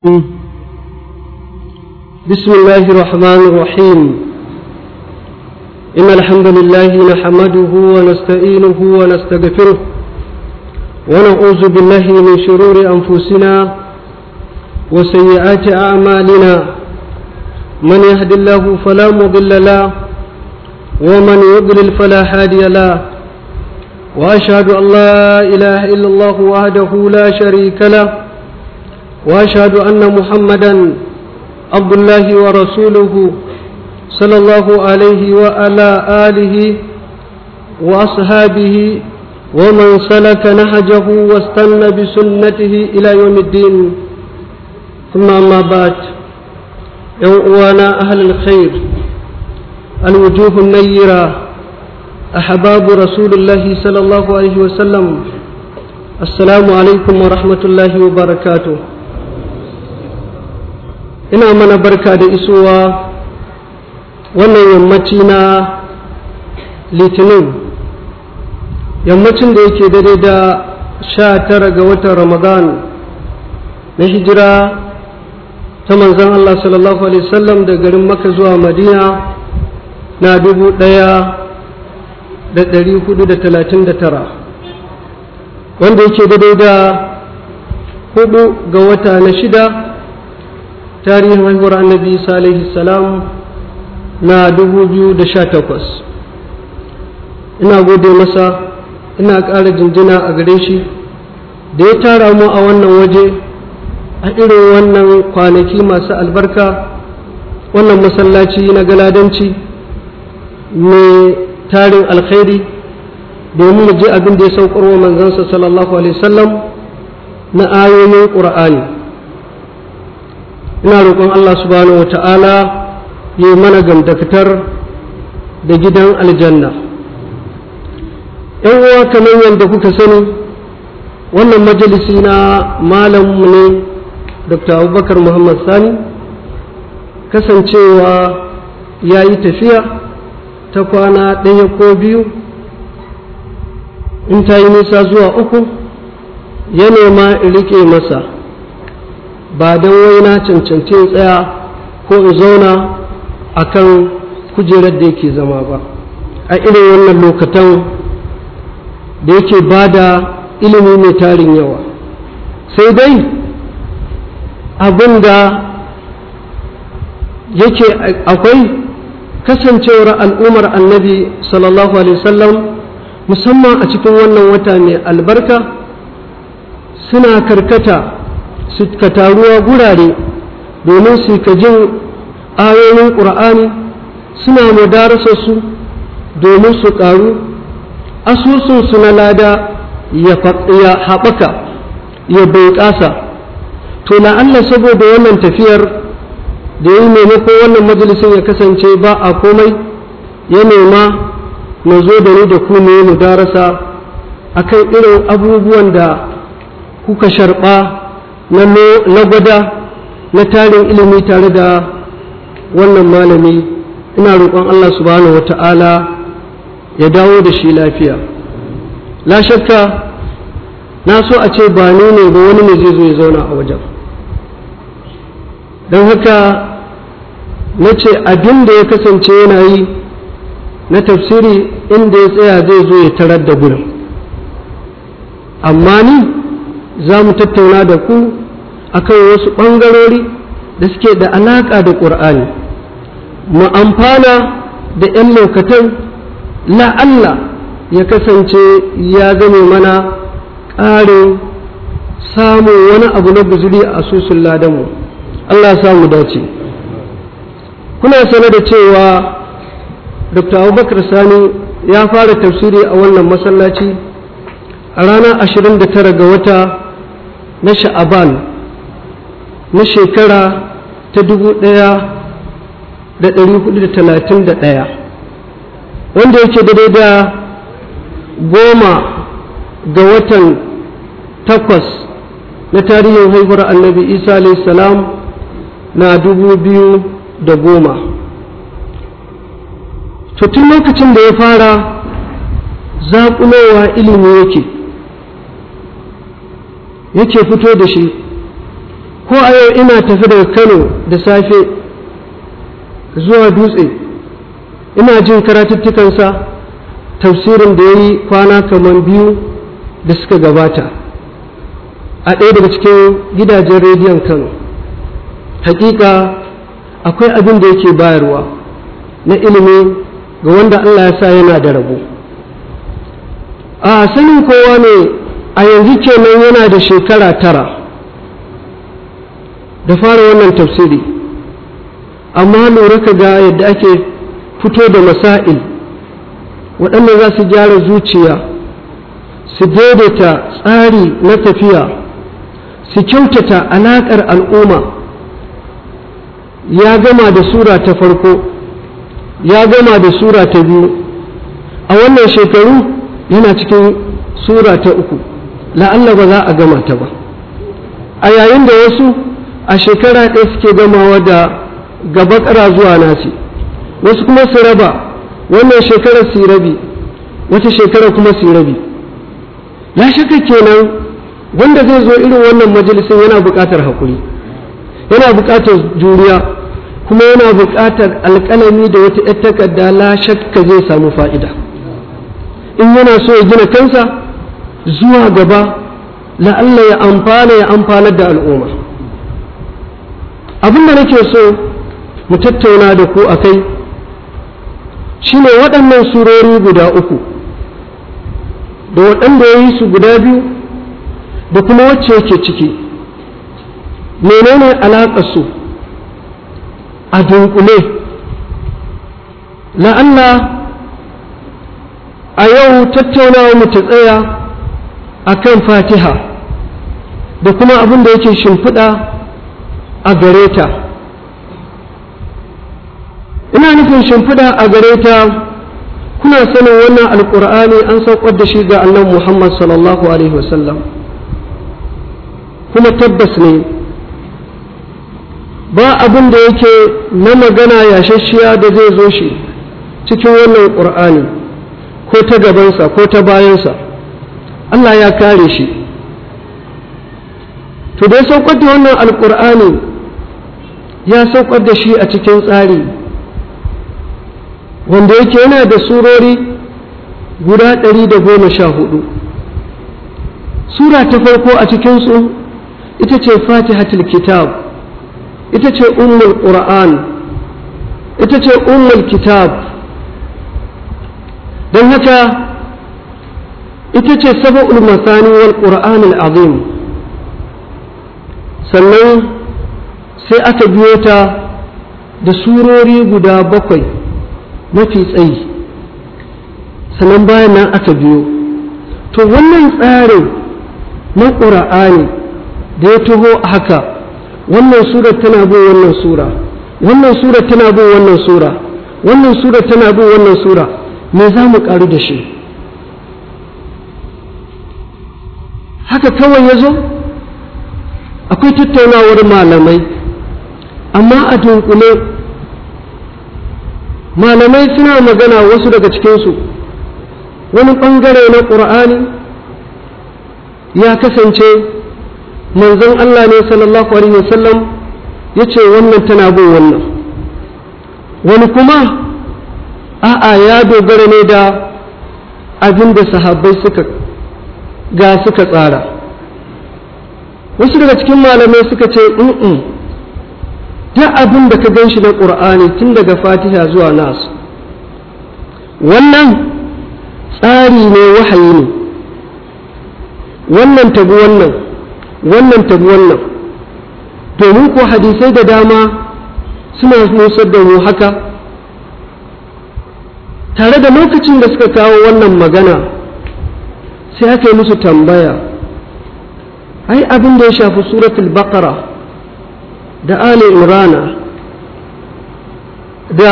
بسم الله الرحمن الرحيم إن الحمد لله نحمده ونستعينه ونستغفره ونعوذ بالله من شرور أنفسنا وسيئات أعمالنا من يهد الله فلا مضل له ومن يضلل فلا هادي له وأشهد أن لا إله إلا الله وحده لا شريك له وأشهد أن محمدا عبد الله ورسوله صلى الله عليه وعلى آله وأصحابه ومن سلك نهجه واستنى بسنته إلى يوم الدين ثم أما بعد يوانا أهل الخير الوجوه النيرة أحباب رسول الله صلى الله عليه وسلم السلام عليكم ورحمة الله وبركاته ina mana barka da isowa wannan yammaci na litinin yammacin da yake daidai da sha tara ga watan ramadan na hijira ta manzan Allah sallallahu Alaihi wasallam da garin maka zuwa madina na dubu ɗaya da ɗari hudu da talatin da tara wanda yake daidai da hudu ga wata na shida tarihin haihuwar annabi isa alaihi salam na takwas. ina gode masa ina ƙara jinjina a gare shi da ya tara mu a wannan waje a irin wannan kwanaki masu albarka wannan masallaci na galadanci mai tarin alkhairi domin mu je abin da ya saukarwa manzansa sallallahu alaihi wasallam na ayoyin ƙur'ani ina roƙon Allah subhanahu wa ta'ala yi mana gamdakatar da gidan aljanna ‘yan uwa kamar yadda kuka sani wannan majalisi na malamu ne dr abubakar muhammad sani kasancewa ya yi tafiya ta kwana ɗaya ko biyu in ta yi nisa zuwa uku ya nema in rike masa ba don wai na cancanci tsaya ko in zauna a kan kujerar da yake zama ba a irin wannan lokatan da yake ba da ilimi mai tarin yawa sai dai abin da yake akwai kasancewar al'ummar annabi sallallahu alaihi wasallam musamman a cikin wannan wata mai albarka suna karkata suka taruwa gurare domin su ka jin ayoyin ƙur'ani suna madarasa su domin su ƙaru asusunsu na lada ya haɓaka ya bunƙasa to na Allah saboda wannan tafiyar da yi maimako wannan majalisin ya kasance ba a komai ya nema na zo da ni da ku ne mu darasa akan irin abubuwan da kuka sharɓa na gwada na tarin ilimi tare da wannan malami ina roƙon Allah subhanahu wata'ala ya dawo da shi lafiya la shakka na so a ce ba ni ne ba wani ne zai zo ya zauna a wajen don haka na ce abin da ya kasance yana yi na tafsiri inda ya tsaya zai zo ya tarar da gurin amma ni za mu tattauna da ku akan wasu ɓangarori da suke da alaƙa da ƙur'ani mu amfana da 'yan lokatan la'alla ya kasance ya gane mana ƙarin samun wani abu na guzuri a asusun ladanmu Allah ya samu dace kuna sane da cewa dr abubakar sani ya fara tafsiri a wannan masallaci a ranar 29 ga wata na sha'aban na shekara ta 1431 wanda yake daidai da goma ga watan takwas na tarihin haihuwar annabi isa salam na dubu biyu da goma tun lokacin da ya fara zaƙulowa ilimi yake yake fito da shi ko ko a yau ina tafi daga kano da safe zuwa dutse ina jin karatuttukansa tafsirin da ya yi kwana kamar biyu da suka gabata a ɗaya daga cikin gidajen rediyon kano hakika akwai abin da yake bayarwa na ilimi ga wanda allah ya sa yana da rabo a sanin kowa ne a yanzu kenan yana da shekara tara da fara wannan tafsiri amma lura ka ga yadda ake fito da masail waɗanda za su gyara zuciya su daidaita tsari na tafiya su kyautata alaƙar al'umma ya gama da sura ta farko ya gama da sura ta biyu a wannan shekaru yana cikin sura ta uku la'alla ba za a gama ta ba a yayin da wasu a shekara ɗaya suke gamawa da gaba ƙara zuwa nasi wasu kuma su raba wannan shekarar su rabi wata shekara kuma su rabi ya shaka kenan wanda zai zo irin wannan majalisin yana buƙatar haƙuri yana buƙatar juriya kuma yana buƙatar alƙalami da wata ‘yar takarda la shakka zai samu fa'ida in yana so ya gina kansa zuwa gaba la'alla ya amfana ya amfanar da al'umma abin da nake so mu tattauna da ku a kai shi ne waɗannan surori guda uku da waɗanda ya yi su guda biyu da kuma wacce yake ciki menene alaƙarsu a dunkule la'alla a yau tattaunawa mu ta tsaya a kan fatiha da kuma abin da yake shimfiɗa a gare ta ina nufin shimfiɗa a gare ta kuna sanin wannan alƙur'ani an saukar da shi ga annan muhammad sallallahu alaihi wasallam kuma tabbas ne ba abin da yake na magana yashashiya da zai zo shi cikin wannan ƙur'ani ko ta gabansa ko ta bayansa allah ya kare shi to dai saukar da wannan alƙur'ani ya saukar da shi a cikin tsari wanda yake yana da surori guda ɗari da goma sha hudu sura ta farko a cikinsu ita ce fatihatul kitab ita ce ummul qur'an ita ce ummul kitab don haka ita ce saba'ul masani wal qur'an azim sannan sai aka biyo ta da surori guda bakwai mafi tsayi sannan bayan nan aka biyo to wannan tsarin na ƙura'ani da ya taho haka wannan sura tana bin wannan sura wannan sura tana bin wannan sura wannan sura tana bin wannan sura me za mu ƙaru da shi haka kawai ya zo akwai tattaunawar malamai amma a dunkule malamai suna magana wasu daga cikinsu wani ɓangare na ƙur'ani ya kasance manzon Allah ne sallallahu alaihi wasallam ya ce wannan tana bin wannan wani kuma a'a ya dogara ne da abin da sahabbai suka ga suka tsara wasu daga cikin malamai suka ce in duk abin da ka gan shi na ƙur'ani tun daga fatiha zuwa nasu wannan tsari ne wahayi ne wannan tabi wannan wannan tabi wannan domin ko hadisai da dama suna nusar da mu haka tare da lokacin da suka kawo wannan magana sai aka yi musu tambaya ai abin da ya shafi suratul baqara da ali imrana da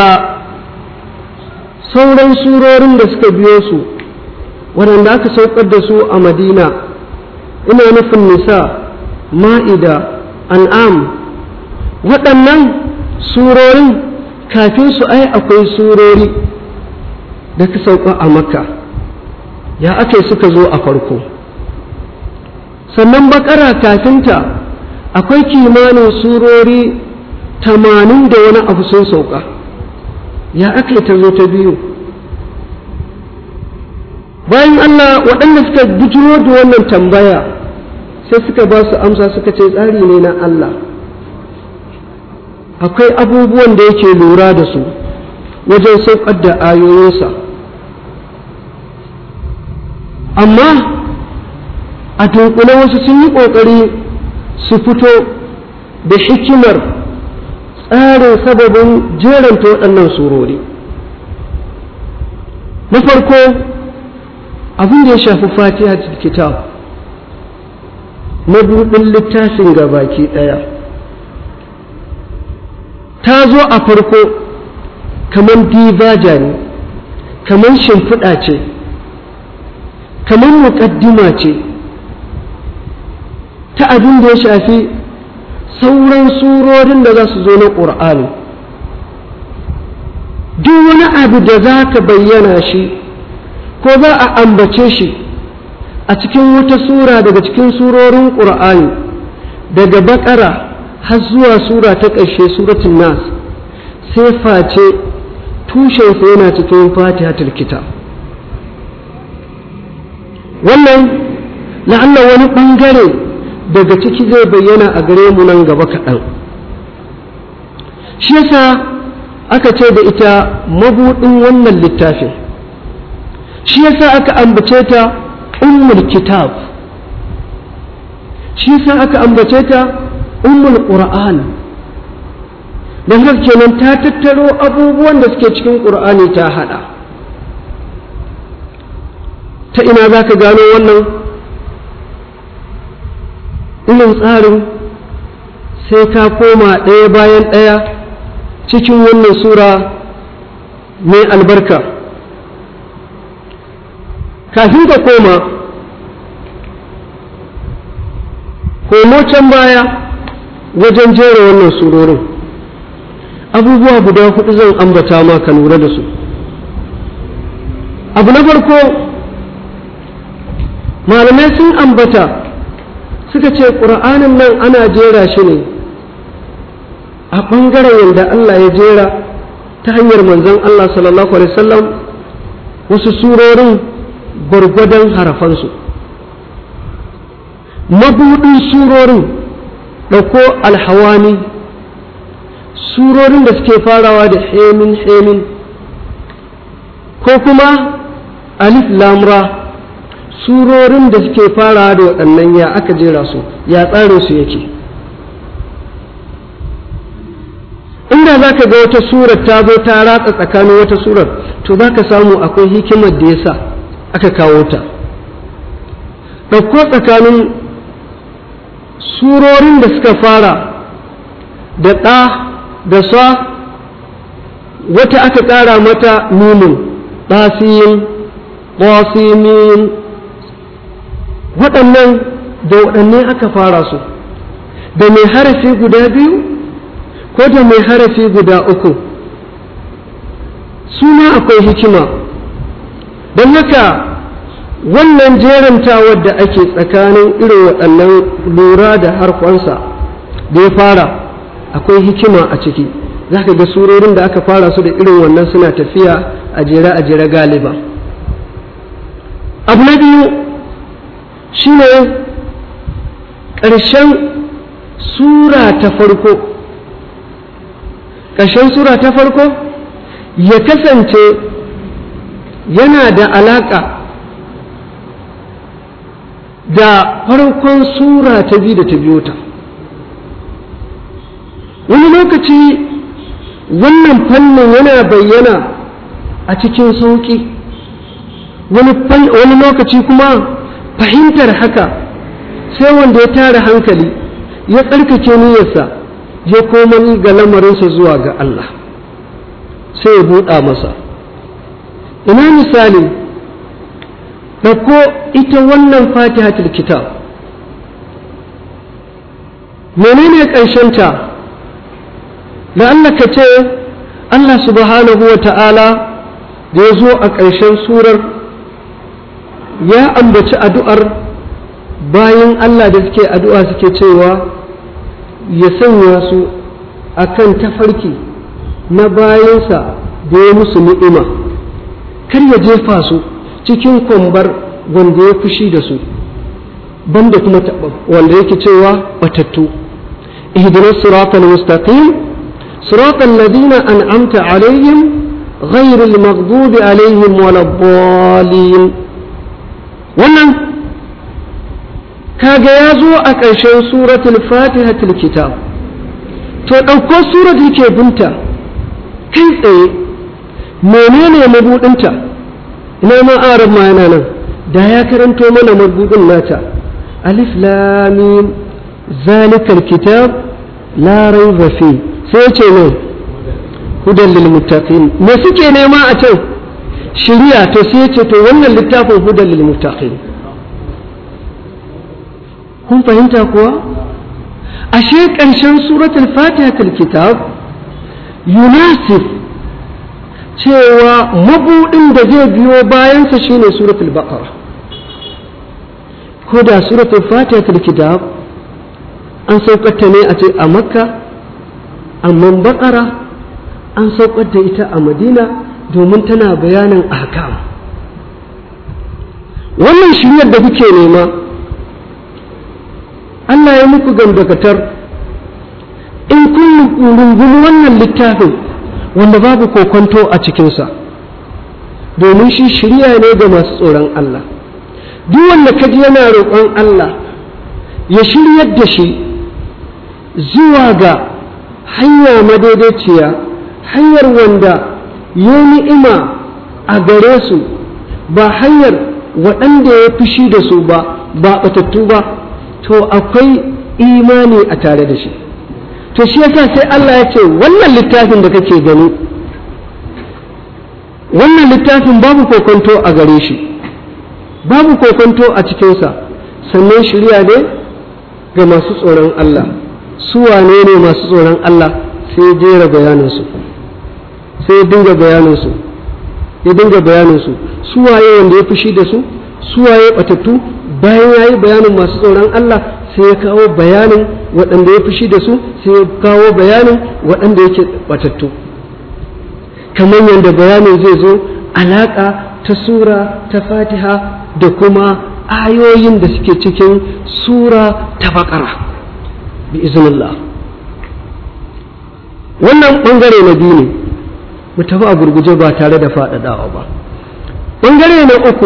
sauran surorin da suka biyo su waɗanda aka saukar da su a madina ina nufin nisa ma'ida an'am waɗannan surorin kafin su ai akwai surori da ka sauka a makka ya ake suka zo a farko sannan bakara kafinta akwai kimanin surori tamanin da wani abu sun sauka ya aka ta zo ta biyu bayan Allah waɗanda suka bujiro da wannan tambaya sai suka ba su amsa suka ce tsari ne na Allah akwai abubuwan da yake lura da su wajen saukar da ayoyinsa amma a dunkule wasu sun yi ƙoƙari su fito da hikimar tsarin sababin jeranta waɗannan surori na farko abin da ya shafi fatiha kitab mabuɗin littafin ga baki ɗaya ta zo a farko kamar divaja ne kamar shimfiɗa ce kamar muƙaddima ce ta abin da ya shafi sauran surorin da za su zo na ƙur'ani duk wani abu da za ka bayyana shi ko za a ambace shi a cikin wata sura daga cikin surorin ƙur'ani daga baƙara har zuwa sura ta ƙarshe suratun nas sai face tushensa yana cikin fatihatul kitab wannan la'alla wani ɓangare daga ciki zai bayyana a gare mu nan gaba kaɗan shi yasa aka ce da ita mabuɗin wannan littafin shi yasa aka ambace ta ummul kitab shi yasa aka ambace ta ummul qur'an don haka kenan ta tattaro abubuwan da suke cikin qur'ani ta hada ta ina za ka gano wannan irin tsarin sai ka koma ɗaya bayan ɗaya cikin wannan sura mai albarka kafin ka koma komo can baya wajen jera wannan surorin abubuwa guda hudu zan ambata ma ka lura da su abu na farko malamai sun ambata suka ce ƙur'anin nan ana jera shi ne a ɓangaren yadda Allah ya jera ta hanyar manzon Allah sallallahu alaihi wasallam wasu surorin gwargwadon harafansu mabuɗin surorin ɗauko alhawani surorin da suke farawa da hemin hemin ko kuma alif lamra surorin da suke farawa da waɗannan ya aka jera su ya tsarin su yake inda za ka ga wata surar ta zo ta ratsa tsakanin wata surar to za ka samu akwai hikimar da ya sa aka kawo ta ɗauko tsakanin surorin da suka fara da ɗa da sa wata aka ƙara mata nunin ɗasiyin ƙwasimin waɗannan da waɗanne aka fara su da mai harafi guda biyu ko da mai harafi guda uku suna akwai hikima don haka wannan jerantawar da ake tsakanin irin waɗannan lura da harkonsa da ya fara akwai hikima a ciki za ka ga surorin da aka fara su da irin wannan suna tafiya a jere a jere galiba abu na biyu shine ƙarshen sura ta farko ƙarshen sura ta farko ya kasance yana da alaƙa da farkon sura ta biyu da ta biyo ta wani lokaci wannan fannin yana bayyana a cikin sauƙi wani lokaci kuma fahimtar haka sai wanda ya tara hankali ya tsarkake niyyarsa ya komani ga lamarinsa zuwa ga Allah sai ya buɗa masa ina misali ɗauko ita wannan fatihatul kitab menene ƙarshenta da Allah ka ce Allah subhanahu wa ta'ala da ya zo a ƙarshen surar ya ambaci addu'ar bayan Allah da suke addu'a suke cewa ya sanya su akan tafarki na bayansa da ya musu ni'ima kar ya jefa su cikin kwambar wanda ya fushi da su banda kuma wanda yake cewa batattu اهدنا الصراط المستقيم صراط الذين أنعمت عليهم غير المغضوب عليهم ولا الضالين wannan kaga ya zo a ƙarshen suratul fatihatul kitab to ɗauko surat yake binta kai tsaye menene mabuɗinta ina ma arab ma yana nan da ya karanto mana mabuɗin nata alif lamim zalikal kitab la raiba fi sai ce ne hudan lil muttaqin me suke nema a can shiriya to sai ce to wannan littafin hudan lil muttaqin kun fahimta kuwa ashe ƙarshen suratul fatihatul kitab yunasif cewa mabuɗin da zai biyo bayansa shine suratul baqara ko da suratul fatihatul kitab an saukata ne a ce a makka amma baqara an saukar da ita a madina domin tana bayanin ahkam wannan shiryar da kuke nema Allah ya muku gandakatar in kun rungumi wannan littafin wanda babu kokonto a cikinsa domin shi shirya ne ga masu tsoron Allah duk wanda kaji yana roƙon Allah ya shiryar da shi zuwa ga hanya madaidaiciya hanyar wanda ya ni'ima a gare su ba hanyar waɗanda ya fushi da su ba ba ɓatattu ba to akwai imani a tare da shi to shi yasa sai Allah ya ce wannan littafin da kake gani wannan littafin babu kokonto a gare shi babu kokonto a cikinsa sannan shirya ne ga masu tsoron Allah su wane ne masu tsoron Allah sai jera bayaninsu sai ya dinga bayaninsu ya dinga bayaninsu su waye wanda ya fushi da su su waye batattu bayan ya yi bayanin masu tsoron Allah sai ya kawo bayanin waɗanda ya fushi da su sai ya kawo bayanin waɗanda yake batattu kamar yadda bayanin zai zo alaƙa ta sura ta fatiha da kuma ayoyin da suke cikin sura ta baƙara bi iznillah wannan ɓangare na biyu ne mu tafi a gurguje ba tare da faɗaɗawa ba ɓangare na uku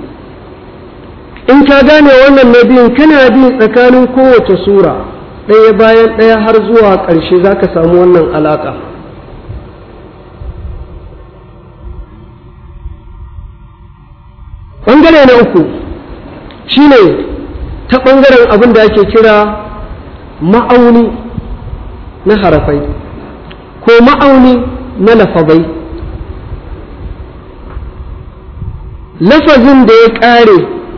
in ka gane wannan na biyun kana bi tsakanin kowace sura ɗaya bayan ɗaya har zuwa ƙarshe za ka samu wannan alaƙa ɓangare na uku shine ta ɓangaren abin da ake kira ma'auni na harafai ko ma'auni na lafazai lafazin da ya ƙare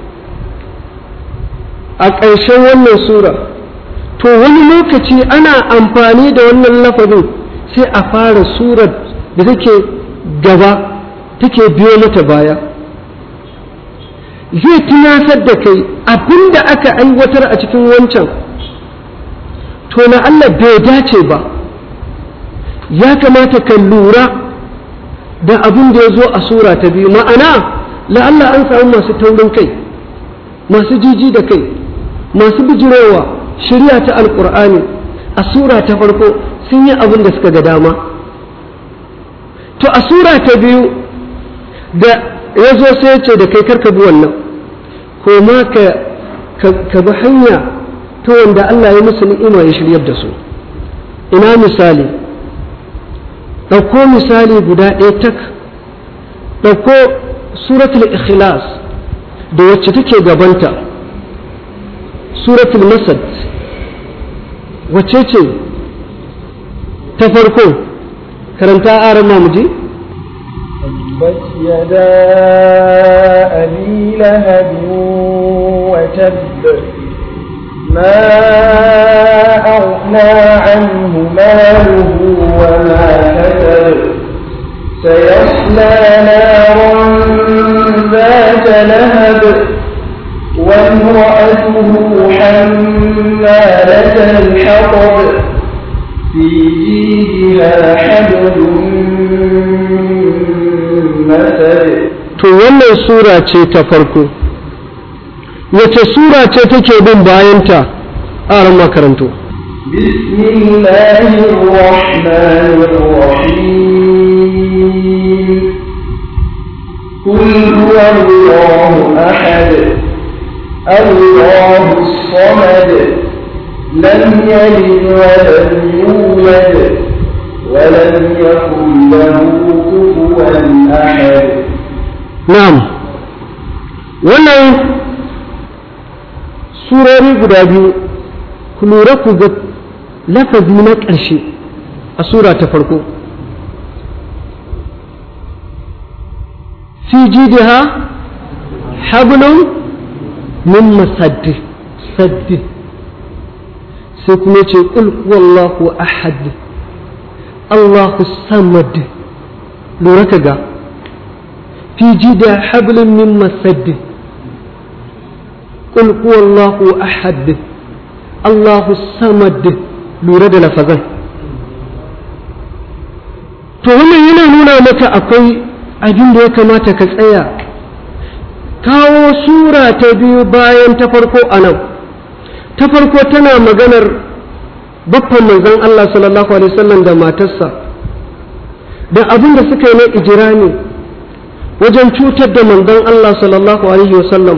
a ƙarshen wannan sura to wani lokaci ana amfani da wannan lafazin sai a fara surar da take gaba take biyo mata baya zai tunasar da kai abinda aka aiwatar a cikin wancan to na Allah bai dace ba ya kamata ka lura da abin da ya zo a sura ta biyu ma'ana la'alla an samu masu taurin kai masu jiji da kai masu bijirowa shirya ta alkur'ani a sura ta farko sun yi abin da suka ga dama to a sura ta biyu da ya zo sai ya ce da kai karka bi wannan ko ma ka bi hanya ta wanda Allah ya musu ni'ima ya shiryar da su ina misali ɗauko misali guda ɗaya tak ɗauko suratul ikhlas da wacce take gabanta suratul masad wacce ce ta farko karanta aran mamuji تبت يدا أبي لهب وتب ما أغنى عنه ماله وما كسب سيصلى نارا ذات لهب وامرأته حمالة الحطب في جيدها حبل من مسد to wannan sura ce ta farko wace sura ce take bin bayanta a ran makarantu بسم الله الرحمن الرحيم قل هو الله أحد الله الصمد لم يلد ولم يولد ولم يكن له كفوا أحد na'am wannan surori guda biyu ku lura ku ga lafazi na ƙarshe a sura ta farko fi jidiha hablun min masaddi saddi sai kuma ce ƙul wallahu ahad Allahu samad lura ka ga في جدى حبل من مسد قل هو الله أحد الله الصمد lura da lafazan to wannan yana nuna maka akwai abin da ya kamata ka tsaya kawo sura ta biyu bayan ta farko a nan ta farko tana maganar baffan manzon Allah sallallahu alaihi wasallam da matarsa da abin da suka yi na ijirani wajen cutar da manzon Allah sallallahu alaihi wasallam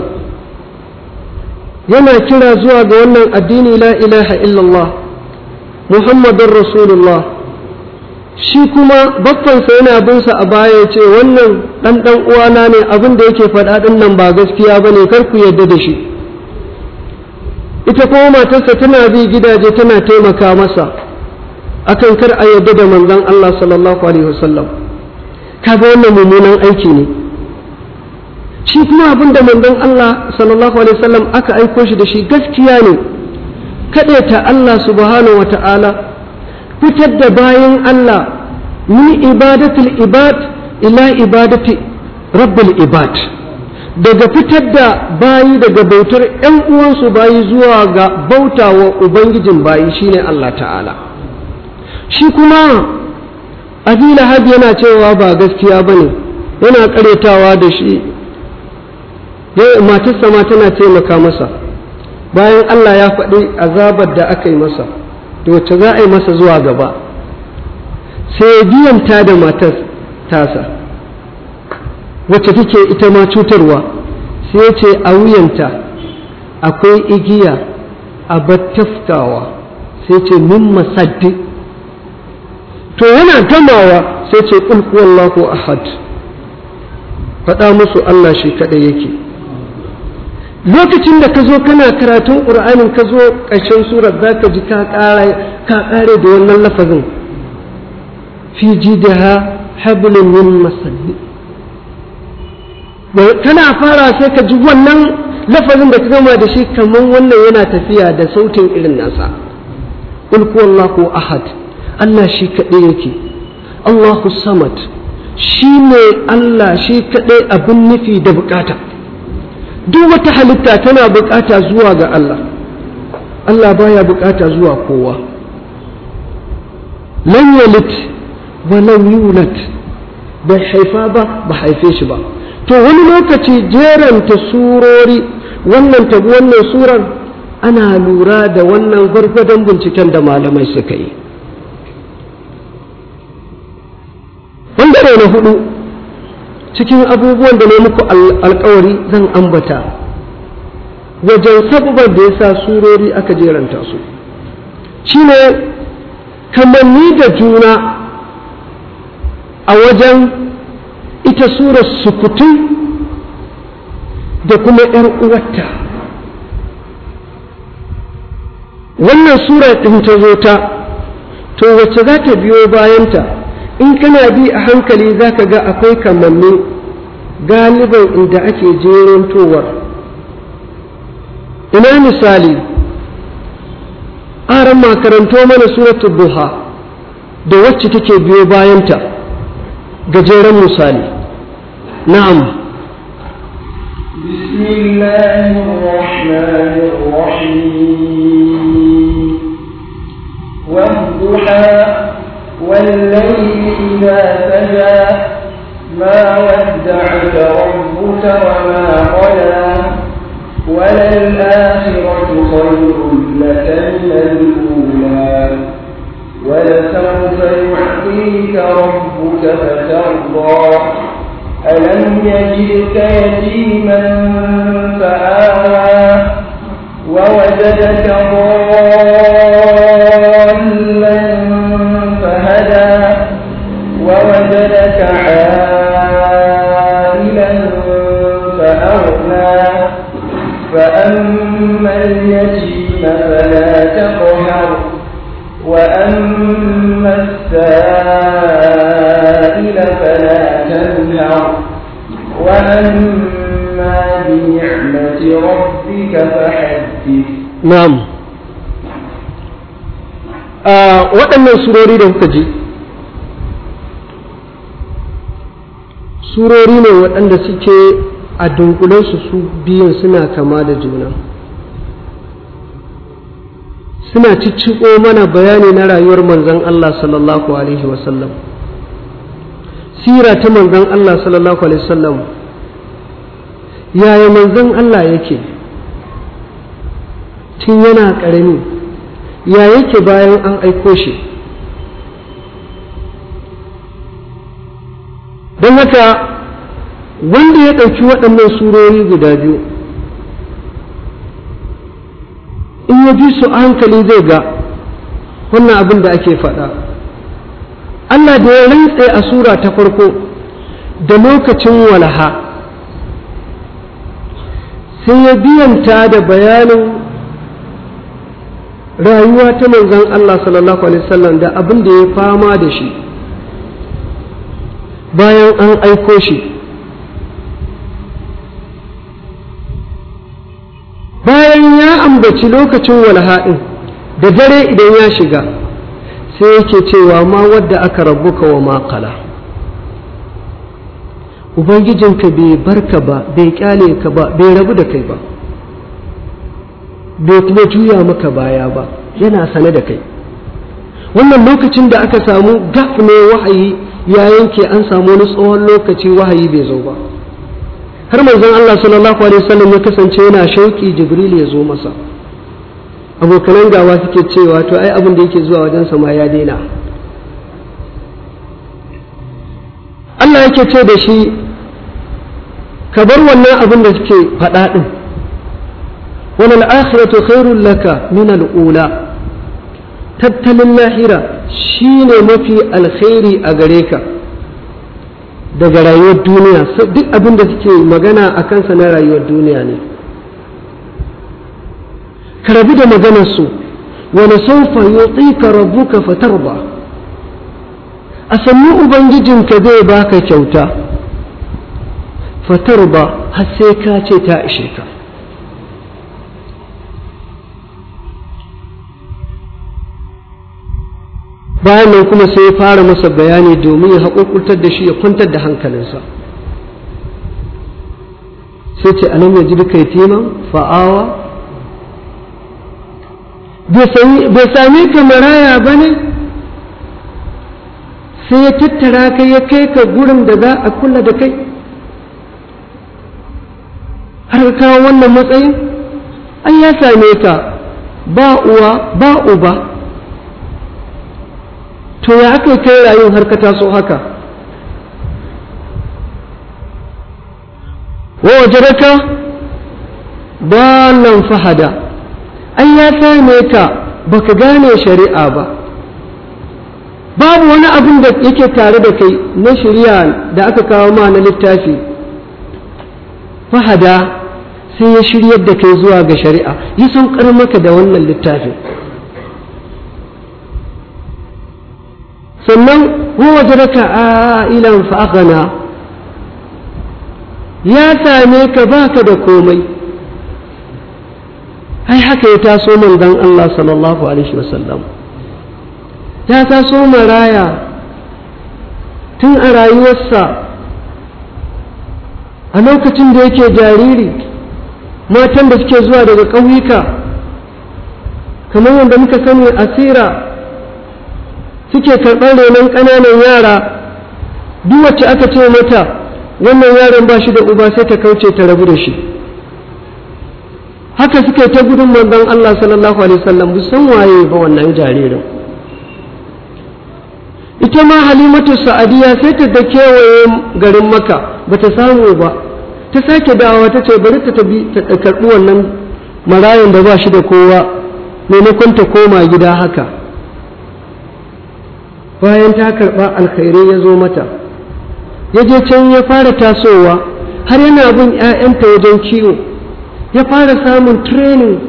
yana kira zuwa ga wannan addini la ilaha illallah muhammadun rasulullah shi kuma bakkansa yana binsa a baya ce wannan ɗan ɗan uwana ne abin da yake faɗa ɗin nan ba gaskiya ba ne kar ku yarda da shi ita kuma matarsa tana bi gidaje tana taimaka masa akan kar a yarda da manzon Allah sallallahu alaihi wasallam kaga wannan mummunan aiki ne shi kuma abin da manzon Allah sallallahu alaihi wasallam aka aiko shi da shi gaskiya ne ta Allah subhanahu wata'ala fitar da bayan Allah min ibadatul ibad ila ibadati rabbil ibad daga fitar da bayi daga bautar ‘yan uwansu bayi zuwa ga bautawa ubangijin bayi shine Allah ta'ala shi kuma abi lahab yana cewa ba gaskiya ba ne yana karetawa da shi matarsa ma tana taimaka masa bayan Allah ya faɗi azabar da aka yi masa da wacce za a yi masa zuwa gaba sai ya biyanta da matar tasa wacce take ita ma cutarwa sai ya ce a wuyanta akwai igiya a battaftawa sai ce min masaddi to yana gamawa sai ce ƙul huwallahu ahad faɗa musu Allah shi kaɗai yake lokacin da ka zo kana karatun ƙur'anin ka zo ƙarshen surar za ka ji ka ƙare da wannan lafazin fi jidaha hablun min masalli kana fara sai ka ji wannan lafazin da ka gama da shi kamar wannan yana tafiya da sautin irin nasa qul huwallahu ahad Allah shi kaɗai yake Allahu samad shi ne Allah shi kaɗai abin nufi da bukata duk wata halitta tana bukata zuwa ga Allah Allah baya bukata zuwa kowa lam yalid wa lam yulad bai haifa ba ba haife shi ba to wani lokaci jeranta surori wannan tabi wannan surar ana lura da wannan gwargwadon binciken da malamai suka yi ɓangare na hudu cikin abubuwan da ne muku alkawari zan ambata wajen sababar da ya sa surori aka jeranta su shine kamanni da juna a wajen ita surar sukutun da kuma ‘yar uwarta wannan sura ɗin ta zo ta to wacce za ta biyo bayanta in kana bi a hankali za ka ga akwai kamanni galiban inda ake jerantowar ina misali aran makaranto mana suratul duha da wacce take biyo bayanta gajeren misali na'am بسم الله الرحمن الرحيم والضحى والليل إذا سجى ما ودعك ربك وما قلى وللآخرة خير لك من الأولى ولسوف يعطيك ربك فترضى ألم يجدك يتيما فآوى ووجدك ضالا فهدى ووجدك عائلا فأغنى فأما اليتيم فلا تقهر وأما السائل فلا تنهر وأما بنعمة ربك فحدث na'am a waɗannan surori da kuka ji surori ne waɗanda suke a dunkulensu su biyun suna kama da juna suna cicciko mana bayani na rayuwar manzon Allah sallallahu alaihi wasallam sira ta manzon Allah sallallahu alaihi wasallam yaya manzon Allah yake tun yana ƙarami ya yake bayan an aiko shi don haka wanda ya ɗauki waɗannan surori guda biyu in ya ji su a hankali zai ga wannan abin da ake faɗa Allah da ya rantse a sura ta farko da lokacin walaha sai ya biyanta da bayanin rayuwa ta manzon Allah sallallahu alaihi wasallam da abin da ya fama da shi bayan an aiko shi bayan ya ambaci lokacin walhaɗin da dare idan ya shiga sai yake cewa ma wadda aka rabuka wa makala ubangijinka bai barka ba bai kyale ka ba bai rabu da kai ba bai kuma juya maka baya ba yana sane da kai wannan lokacin da aka samu gaf ne wahayi ya yanke an samu wani tsohon lokaci wahayi bai zo ba har manzon Allah sallallahu alaihi wasallam ya kasance yana shauki jibril ya zo masa abokanan gawa suke cewa to ai abin da yake zuwa wajen ma ya daina Allah yake ce da shi ka bar wannan abin da suke faɗa ɗin wani al'akhiratu khairun laka min al'ula tattalin lahira shi ne mafi alkhairi a gare ka daga rayuwar duniya duk abin da suke magana a kansa na rayuwar duniya ne ka rabu da maganarsu wani saufa yutsika rabbuka fatarba a sannu ubangijinka zai baka kyauta fatarba har sai ka ce ta ishe ka bayan nan kuma sai ya fara masa bayani domin ya haƙurƙurtar da shi ya kwantar da hankalinsa sai ce alam ya ji duka yatiman fa'awa bai sami ka maraya ba ne sai ya tattara ka ya kai ka gurin da za a kula da kai har ka kawo wannan matsayin an ya same ka ba uwa ba uba to ya aka kai rayuwar har ka taso haka wa wajadaka dalan fahada an ya same ka baka gane shari'a ba babu wani abin da yake tare da kai na shari'a da aka kawo ma na littafi fahada sai ya shiryar da kai zuwa ga shari'a yi saukar maka da wannan littafin sannan waje raka ilan fa'agana ya same ka baka da komai ai haka ya taso manzon Allah sallallahu alaihi wasallam ya taso maraya tun a rayuwarsa a lokacin da yake jariri matan da suke zuwa daga ƙauyuka kamar yadda muka sani asira suke karɓar renon ƙananan yara duk wacce aka ce mata wannan yaron ba shi da uba sai ta kauce ta rabu da shi haka suke ta gudun manzon Allah sallallahu alaihi wasallam bu san waye ba wannan jaririn ita ma halimatu sa'adiya sai ta da kewaye garin maka ba ta samu ba ta sake dawowa ta ce bari ta tabi ta karɓi wannan marayan da ba shi da kowa maimakon ta koma gida haka bayan ta karɓa alkhairai ya zo mata ya je can ya fara tasowa har yana bin 'ya'yanta wajen kiwo ya fara samun training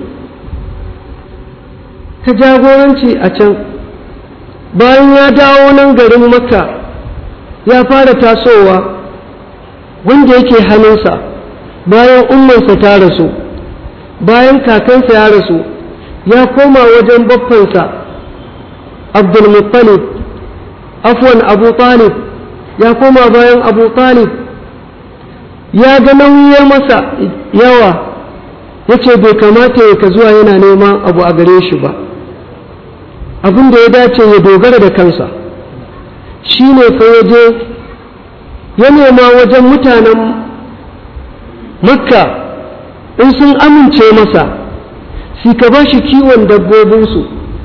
ta jagoranci a can bayan ya dawo nan garin makka ya fara tasowa wanda yake hannunsa bayan ummansa ta rasu bayan kakansa ya rasu ya koma wajen baffansa abdulmuttalib afwan abu talib ya koma bayan abu talib ya ga nauyi masa yawa ya ce bai kamata ya ka zuwa yana neman abu a gare shi ba abin da ya dace ya dogara da kansa shi ne fa ya je ya nema wajen mutanen makka in sun amince masa si ka ba shi kiwon dabbobinsu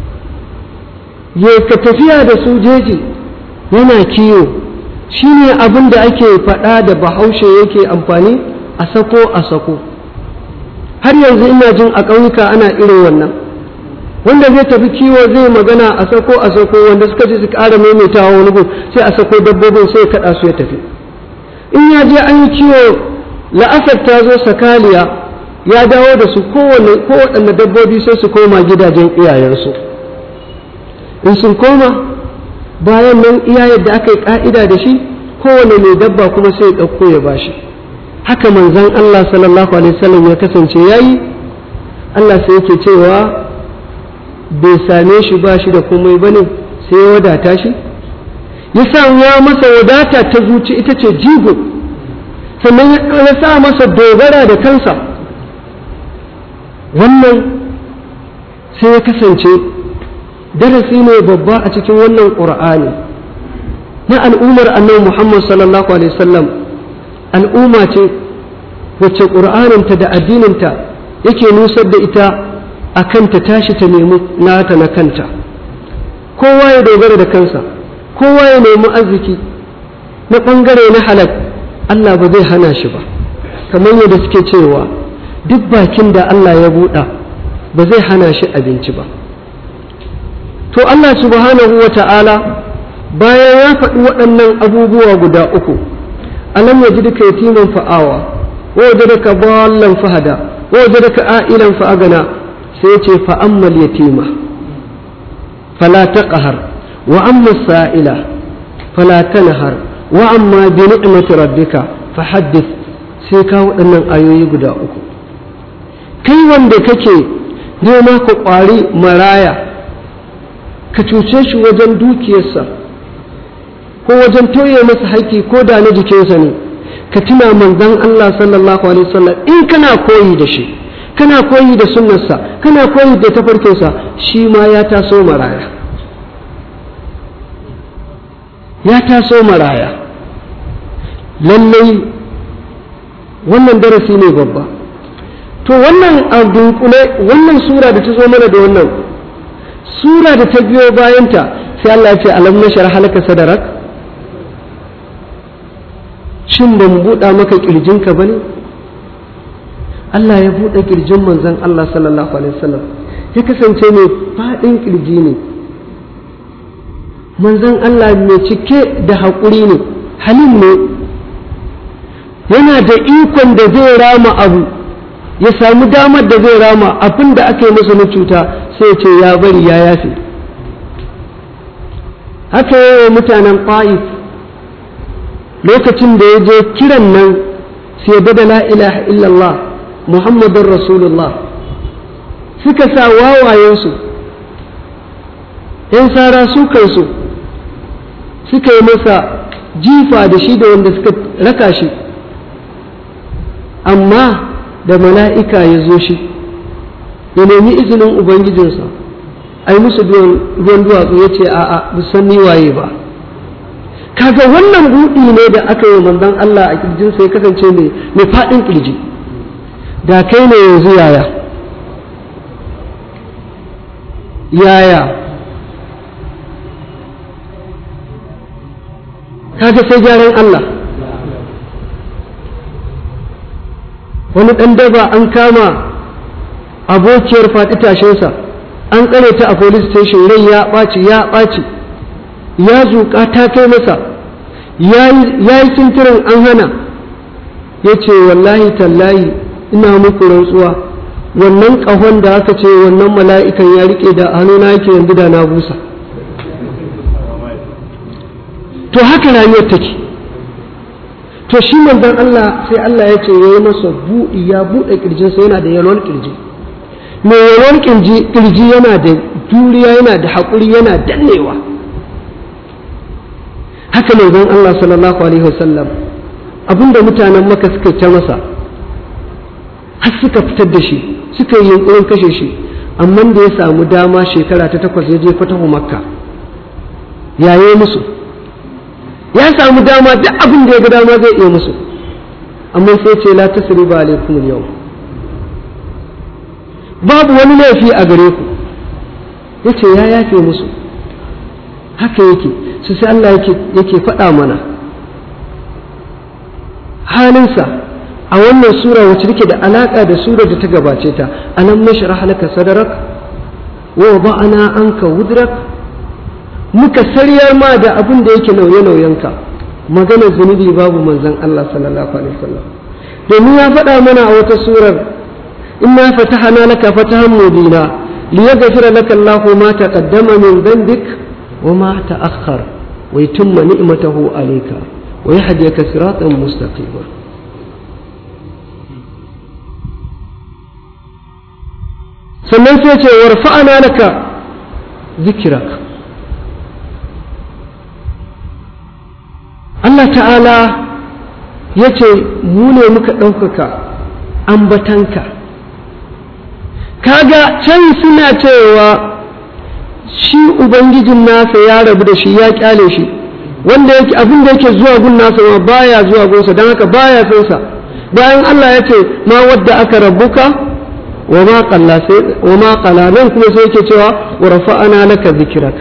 ya ka tafiya da su jeji yana kiwo shi ne abin da ake faɗa da bahaushe yake amfani a sako a sako har yanzu ina jin a ƙauyuka ana irin wannan wanda zai tafi kiwo zai magana a sako a sako wanda suka ji su ƙara maimaitawa wani gun sai a sako dabbobin sai kaɗa su ya tafi in ya je an yi kiwo la'asar ta zo sakaliya ya dawo da su kowaɗanne dabbobi sai su koma gidajen iyayensu in sun koma bayan nan iya yadda aka yi ƙa'ida da shi kowane mai dabba kuma sai ya ɗauko ya bashi haka manzan Allah sallallahu alaihi wasallam ya kasance yayi Allah sai yake cewa bai same shi ba shi da komai bane sai ya wadata shi ya sa ya masa wadata ta zuci ita ce jigo sannan ya sa masa dogara da kansa wannan sai ya kasance darasi ne babba a cikin wannan ƙur'ani na al'ummar annabi Muhammad sallallahu alaihi wasallam al'umma ce wacce ƙur'aninta da addininta yake nusar da ita a kanta tashi ta nemi nata na kanta kowa ya dogara da kansa kowa ya nemi arziki na ɓangare na halak Allah ba zai hana shi ba kamar yadda suke cewa duk bakin da Allah ya buɗa ba zai hana shi abinci ba to Allah subhanahu wa ta'ala bayan ya faɗi waɗannan abubuwa guda uku alam ya ji duka yatiman fa'awa wa waje daga ballan fahada wa waje daga a'ilan fa'agana sai ce fa'ammal yatima fala taqhar wa amma sa'ila fala tanhar wa amma bi ni'mati rabbika fahaddith sai ka waɗannan ayoyi guda uku kai wanda kake nema ka ƙwari maraya ka cuce shi wajen dukiyarsa ko wajen toye masa haƙƙi ko da na jikinsa ne ka tuna manzon Allah sallallahu alaihi wasallam in kana koyi da shi kana koyi da sunnarsa kana koyi da tafarkinsa shi ma ya taso maraya ya taso maraya lallai wannan darasi ne babba to wannan a dunkule wannan sura da ta zo mana da wannan sura da ta biyo bayanta sai Allah ya ce alam nashar halaka sadarak shin ban buɗa maka ƙirjinka ba ne Allah ya buɗe ƙirjin manzon Allah sallallahu alaihi wasallam ya kasance mai faɗin ƙirji ne manzon Allah mai cike da haƙuri ne halin ne yana da ikon da zai rama abu ya samu damar da zai rama abin da aka yi masa na cuta sai ce ya bari ya yafe haka yi wa mutanen ƙa'if lokacin da ya je kiran nan sai da la ilaha illallah muhammadun rasulullah suka sa wawayensu ‘yan sara su kansu suka yi masa jifa da shi da wanda suka raka shi amma da mala'ika ya zo shi ya nemi izinin ubangijinsa ai musu ruwan duwatsu ya ce a'a san ni waye ba kaga wannan buɗi ne da aka yi manzon Allah a kirjinsa ya kasance mai faɗin kirji da kai ne yanzu yaya yaya kaga sai gyaran Allah wani ɗan daba an kama abokiyar faɗi tashinsa an tsare ta a police station rai ya ɓaci ya ɓaci ya zuƙa ta kai masa ya yi sintirin an hana ya ce wallahi tallahi ina muku rantsuwa wannan ƙahon da aka ce wannan mala'ikan ya riƙe da hannuna yake yanzu da na busa to haka rayuwar take to shi manzon Allah sai Allah ya ce ya yi masa buɗi ya buɗe ƙirjinsa yana da yalwar ƙirji mai yalwar ƙirji yana da juriya yana da haƙuri yana dannewa haka manzon Allah sallallahu alaihi wasallam abinda mutanen maka suka ta masa har suka fitar da shi suka yi yunkurin kashe shi amma da ya samu dama shekara ta takwas ya je fatahu makka yaye musu ya samu dama duk abin da ya ga dama zai iya musu amma sai ce la tasriba alaikum yau babu wani laifi a gare ku yace ya yafe musu haka yake su sai Allah yake yake faɗa mana halinsa a wannan sura wacce take da alaka da sura da ta gabace ta alam nashrah laka sadrak wa wada'na anka wudrak muka saryar ma da abin da yake nauye-nauyenka maganar zunubi babu manzan Allah sallallahu alaihi wasallam domin ya faɗa mana a wata surar inna fatahana laka fatahan mubina liyaghfira laka Allahu ma taqaddama min dhanbik wa ma ta'akhkhar wa yutimma ni'matahu alayka wa yahdiyaka siratan mustaqima sannan sai ce warfa'ana laka zikraka Allah ta'ala ya ce mu ne muka ɗaukaka ambatanka kaga can suna cewa shi ubangijin nasa ya rabu da shi ya kyale shi wanda yake abin da yake zuwa gun nasa ma baya zuwa gunsa don haka baya son sa bayan Allah ya ce ma wadda aka rabuka wa ma qalla sai wa ma qala nan kuma sai yake cewa wa rafa'ana laka dhikrak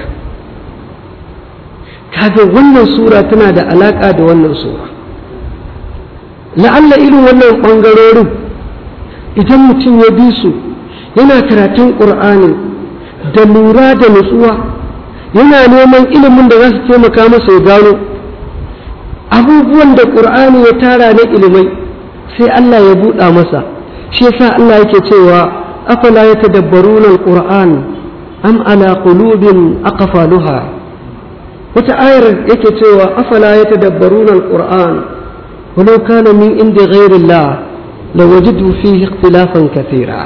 kaga wannan sura tana da alaka da wannan sura la'alla irin wannan bangarorin idan mutum ya bi su yana karatun qur'ani da lura da nutsuwa yana neman ilimin da za su taimaka masa ya gano abubuwan da ƙur'ani ya tara na ilimai sai Allah ya buɗa masa shi yasa Allah yake cewa afala ya tadabbaruna alquran am ala qulubin aqfaluha wata ayar yake cewa afala ya tadabbaruna alquran walau kana min indi ghairi Allah lawajidu fihi ikhtilafan kathira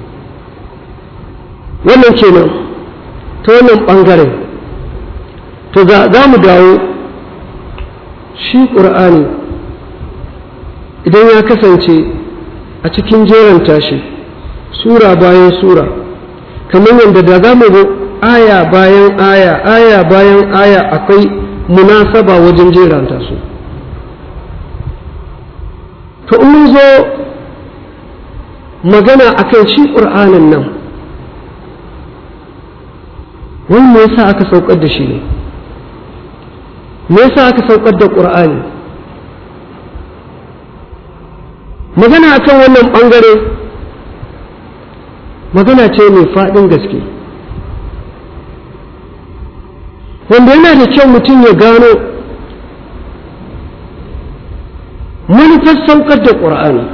wannan kenan ta wannan ɓangaren to za mu dawo shi ƙur'ani idan ya kasance a cikin jeran tashi sura bayan sura kamar yadda da za mu aya bayan aya aya bayan aya akwai munasaba wajen jeranta su to in mun zo magana akan shi ƙur'anin nan wani me yasa aka saukar da shi ne me yasa aka saukar da ƙur'ani magana akan wannan ɓangare magana ce mai faɗin gaske wanda yana da kyau mutum ya gano manufar saukar da ƙur'ani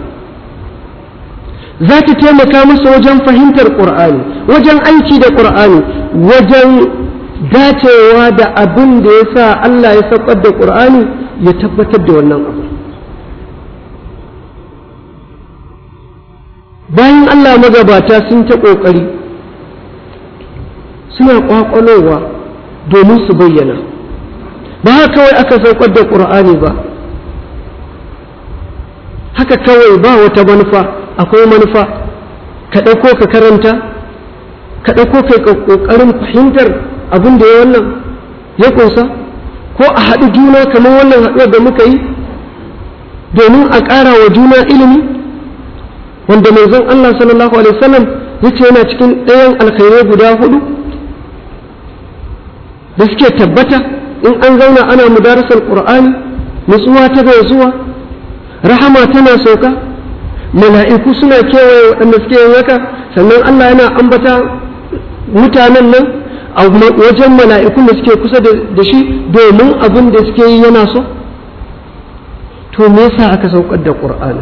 za ta taimaka masa wajen fahimtar ƙur'ani wajen aiki da ƙur'ani wajen dacewa da abin da ya sa Allah ya saukar da ƙur'ani ya tabbatar da wannan abu bayan Allah magabata sun ta ƙoƙari suna ƙwaƙwalowa domin su bayyana ba haka kawai aka saukar da ƙur'ani ba haka kawai ba wata manufa akwai manufa ka ɗauko ka karanta ka ɗauko kai ƙoƙarin fahimtar abin da ya wannan ya kunsa ko a haɗu juna kamar wannan haɗuwar da muka yi domin a ƙara wa juna ilimi wanda manzon Allah sallallahu alaihi wasallam ya ce yana cikin ɗayan alkhairai guda hudu da suke tabbata in an zauna ana mudarasar ƙur'ani nutsuwa ta zuwa rahama tana sauka mala'iku suna kewaye waɗanda suke yin haka sannan Allah yana ambata mutanen nan a wajen mala'ikun da suke kusa da shi domin abin da suke yi yana so to me yasa aka saukar da ƙur'ani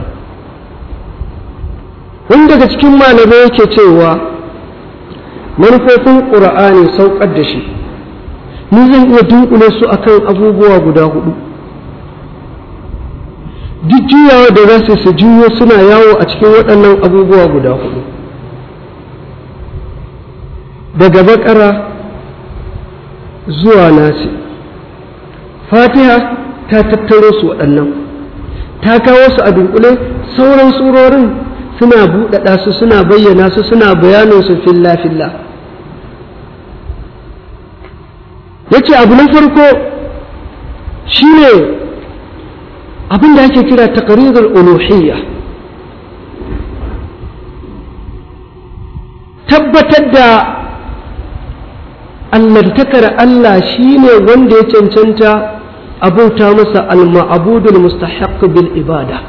wani daga cikin malamai yake cewa manufofin ƙur'ani saukar da shi ni zan iya dunkule su akan abubuwa guda hudu duk juyawa da za su juyo suna yawo a cikin waɗannan abubuwa guda hudu daga bakara zuwa nasi fatiha ta tattaro su waɗannan ta kawo su a dunkule sauran surorin suna buɗaɗa su suna bayyana su suna bayanin su filla-filla ya ce abu na farko shine abin da ake kira taqrirul uluhiyya tabbatar da allantakar Allah shine wanda ya cancanta abauta masa al-ma'budul mustahaq bil ibada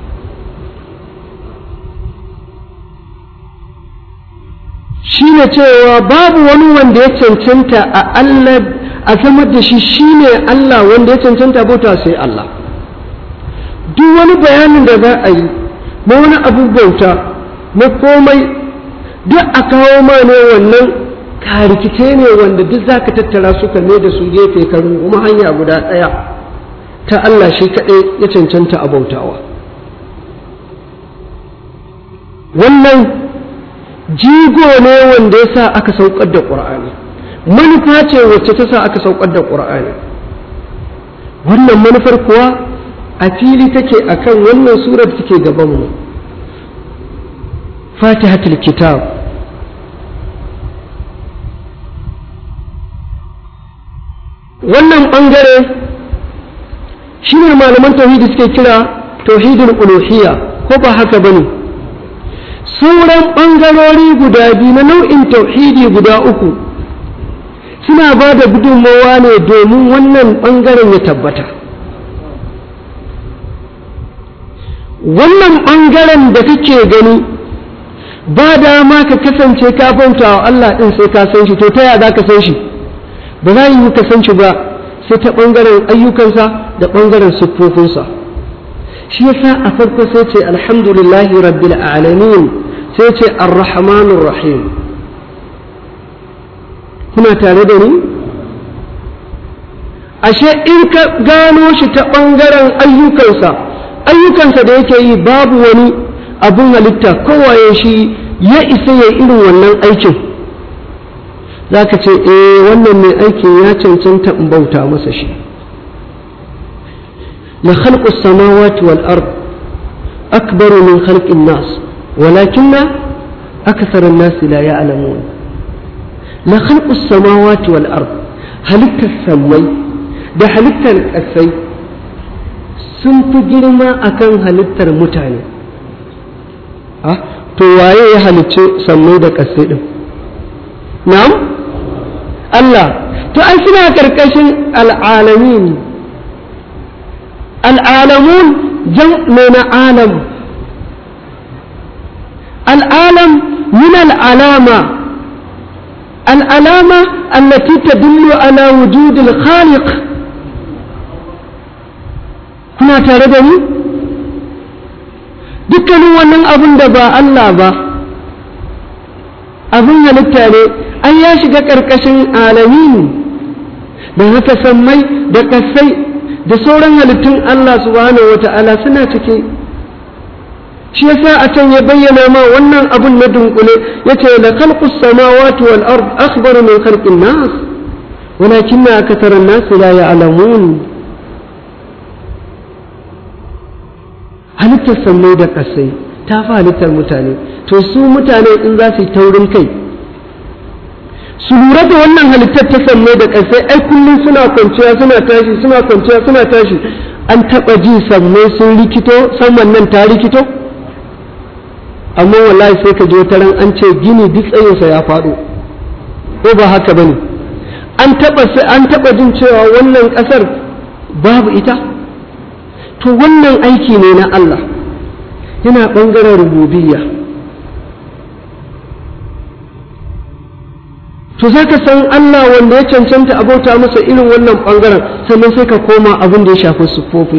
shine cewa babu wani wanda ya cancanta a Allah a samar da shi shine Allah wanda ya cancanta bauta sai Allah duk wani bayanin da za a yi na wani abu bauta na komai duk a kawo ma ne wannan karikice ne wanda duk za ka tattara su ka da su gefe ka runguma hanya guda ɗaya ta Allah shi kaɗai ya cancanta a bautawa wannan jigo ne wanda ya sa aka saukar da ƙur'ani manufa ce wacce ta sa aka saukar da ƙur'ani wannan manufar kuwa a fili take akan wannan surar take gabanmu fatihatul kitab wannan ɓangare shi ne malaman tauhidi suke kira tauhidul uluhiyya ko ba haka bane sauran ɓangarori guda biyu na nau'in tauhidi guda uku suna ba da gudunmawa ne domin wannan ɓangaren ya tabbata wannan ɓangaren da kake gani ba dama ka kasance ka bauta wa Allah ɗin sai ka san shi to ta yaya za ka san shi ba za yi ka san shi ba sai ta ɓangaren ayyukansa da ɓangaren siffofinsa shi yasa a farko sai ce alhamdulillahi rabbil alamin sai ce arrahmanur rahim kuna tare da ni ashe in ka gano shi ta ɓangaren ayyukansa ayyukansa da yake yi babu wani abun halitta kowaye shi ya isa ya irin wannan aikin za ka ce eh wannan mai aikin ya cancanta in bauta masa shi la khalqu samawati wal ard akbaru min khalqin nas walakinna akthara an-nas la ya'lamun la khalqu samawati wal ard halittar samai da halittar ƙasai sun fi girma akan halittar mutane to waye ya halicce sammai da ƙasai ɗin na'am Allah to an suna ƙarƙashin al'alamin al'alamun jam'u na alam al'alam min al'alama al'alama allati tadullu ala wujudil khaliq kuna tare da ni dukkanin wannan abin da ba Allah ba abin halitta ne an ya shiga ƙarƙashin alamin da haka sammai da kasai da sauran halittun Allah subhanahu wata'ala suna ciki shi yasa a can ya bayyana ma wannan abun na dunkule yace la khalqus samawati wal ard akhbaru min khalqin nas walakinna akthara an-nas la ya'lamun halittar sammai da ƙasai ta fi halittar mutane to su mutane in za su yi taurin kai su lura da wannan halittar ta sammai da ƙasai ai kullum suna kwanciya suna tashi suna kwanciya suna tashi an taɓa ji sammai sun rikito saman nan ta rikito amma wallahi sai ka je wata ran an ce gini duk tsayinsa ya faɗo ko ba haka bane an taɓa an taɓa jin cewa wannan ƙasar babu ita to wannan aiki ne na Allah yana ɓangaren rububiyya to za ka san Allah wanda ya cancanta abauta masa irin wannan ɓangaren sannan sai ka koma abin da ya shafi siffofi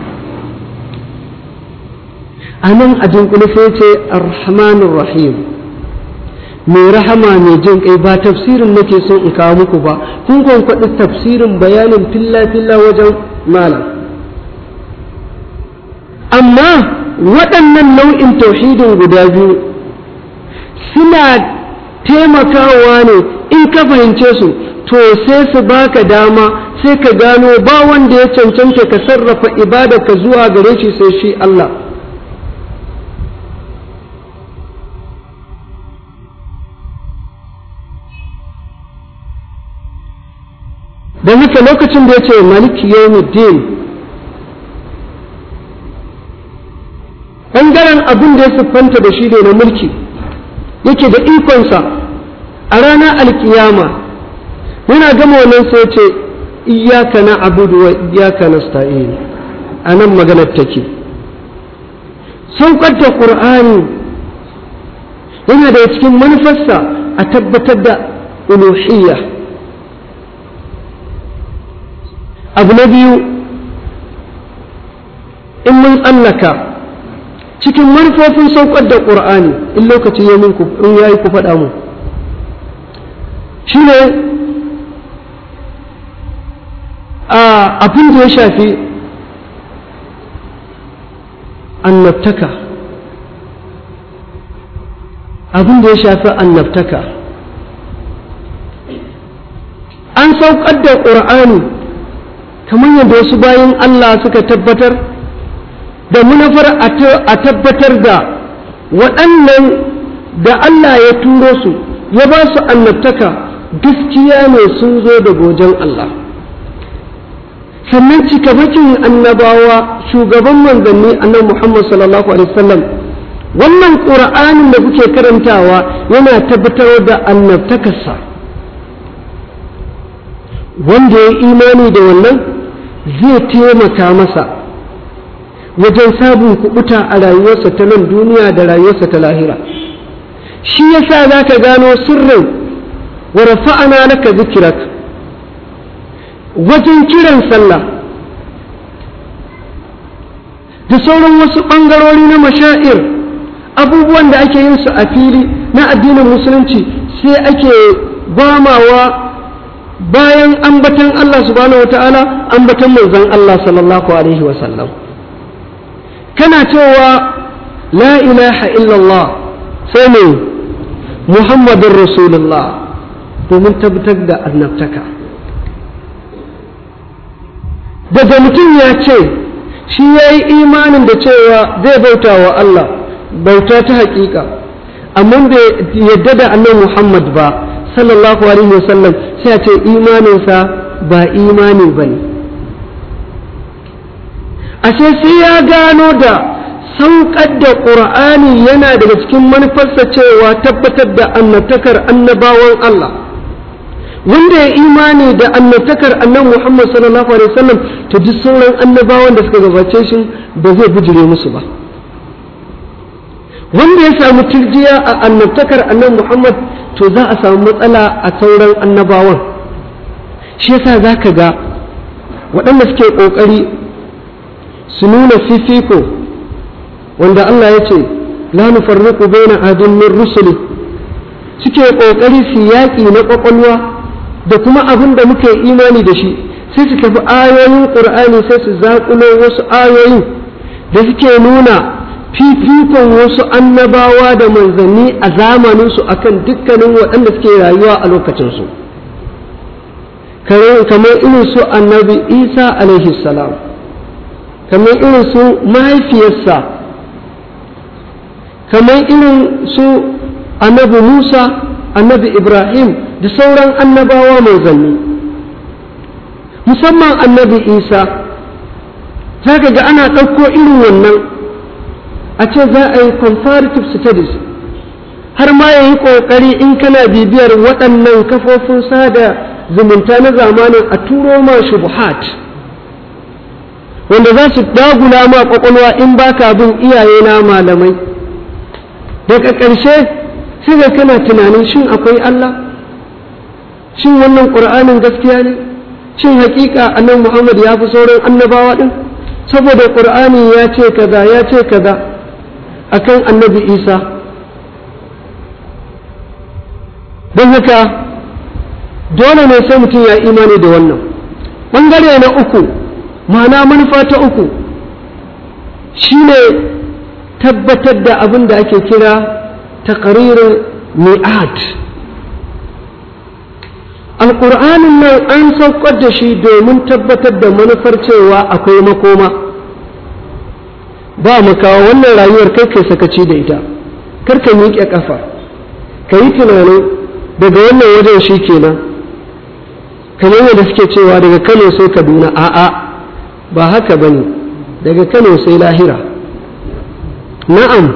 a nan a dunkule sai ce arhamanur rahim mai rahama mai jin kai ba tafsirin nake son in kawo muku ba kun kwankwaɗi tafsirin bayanin filla-filla wajen malam amma waɗannan nau'in tauhidin guda biyu suna taimakawa ne in ka fahimce su to sai su baka dama sai ka gano ba wanda ya cancanta ka sarrafa ka zuwa gare shi sai shi Allah don haka lokacin da ya ce maliki yawmiddin ɓangaren abin da ya siffanta da shi ne na mulki yake da ikonsa a ranar alkiyama yana gama wannan sai ce iyaka na abudu wa iyaka na sta'in a nan maganar take saukar da ƙur'ani yana da cikin manufarsa a tabbatar da uluhiyya abu na biyu in mun tsallaka cikin manufofin saukar da ƙur'ani in lokaci ya min in ya yi ku faɗa mu shi ne abin da ya shafi annabtaka abin da ya shafi annabtaka an saukar da ƙur'ani kamar yadda wasu bayan Allah suka tabbatar da munafar a tabbatar da waɗannan da Allah ya turo su ya ba su annabtaka gaskiya ne sun zo da gojen Allah sannan cikamakin annabawa shugaban manzanni annan Muhammad sallallahu alaihi wasallam wannan ƙura'anin da kuke karantawa yana tabbatar da annabtakarsa wanda ya imani da wannan zai taimaka masa wajen sabon kubuta a rayuwarsa ta nan duniya da rayuwarsa ta lahira shi yasa za ka gano sirrin wa rafa'ana laka zikirak wajen kiran sallah da sauran wasu ɓangarori na mashair abubuwan da ake yin su a fili na addinin musulunci sai ake gwamawa bayan ambatan Allah subhanahu wa ta'ala ambatan manzon Allah sallallahu alaihi wa sallam kana cewa la ilaha illallah sai ne muhammadun rasulullah domin tabbatar da annabtaka daga mutum ya ce shi ya yi imanin da cewa zai bauta wa Allah bauta ta hakika amma bai yadda da annan muhammad ba sallallahu alaihi wasallam sai a ce imaninsa ba imani ba ne ashe sai ya gano da saukar da ƙur'ani yana daga cikin manufarsa cewa tabbatar da annabtakar annabawan Allah wanda ya imani da annabtakar annan Muhammad sallallahu alaihi wasallam to duk sauran annabawan da suka gabace shi ba zai bijire musu ba wanda ya samu turjiya a annabtakar annan Muhammad to za a samu matsala a sauran annabawan shi yasa za ka ga waɗanda suke ƙoƙari su nuna fifiko wanda Allah ya ce la nufarriqu baina ahadin min rusuli suke kokari su yaƙi na kwakwalwa da kuma abin da muke imani da shi sai su tafi ayoyin qur'ani sai su zaƙulo wasu ayoyin da suke nuna fifikon wasu annabawa da manzanni a zamaninsu akan dukkanin waɗanda suke rayuwa a lokacinsu kamar irin su annabi isa alaihi salam kamar irin su mahaifiyarsa kamar irin su annabi musa annabi ibrahim da sauran annabawa mai zanni musamman annabi isa za ka ga ana ɗauko irin wannan a ce za a yi comparative studies har ma ya yi ƙoƙari in kana bibiyar waɗannan kafofin sada zumunta na zamanin a turo ma shubuhat wanda za su dagula ma ƙwaƙwalwa in baka bin iyaye na malamai daga ƙarshe sai ga kana tunanin shin akwai Allah shin wannan ƙur'anin gaskiya ne shin haƙiƙa annabi Muhammad ya fi sauran annabawa ɗin saboda ƙur'ani ya ce kaza ya ce kaza akan annabi Isa don haka dole ne sai mutum ya imani da wannan ɓangare na uku ma'ana manufa ta uku shine tabbatar da abin da ake kira taqririn mi'ad alƙur'anin nan an saukar da shi domin tabbatar da manufar cewa akwai makoma ba mu kawo wannan rayuwar kai kai sakaci da ita kar ka miƙe ƙafa ka yi tunanin daga wannan wajen shi kenan kamar yadda suke cewa daga kano sai kaduna a'a ba haka ba ne daga kano sai lahira na'am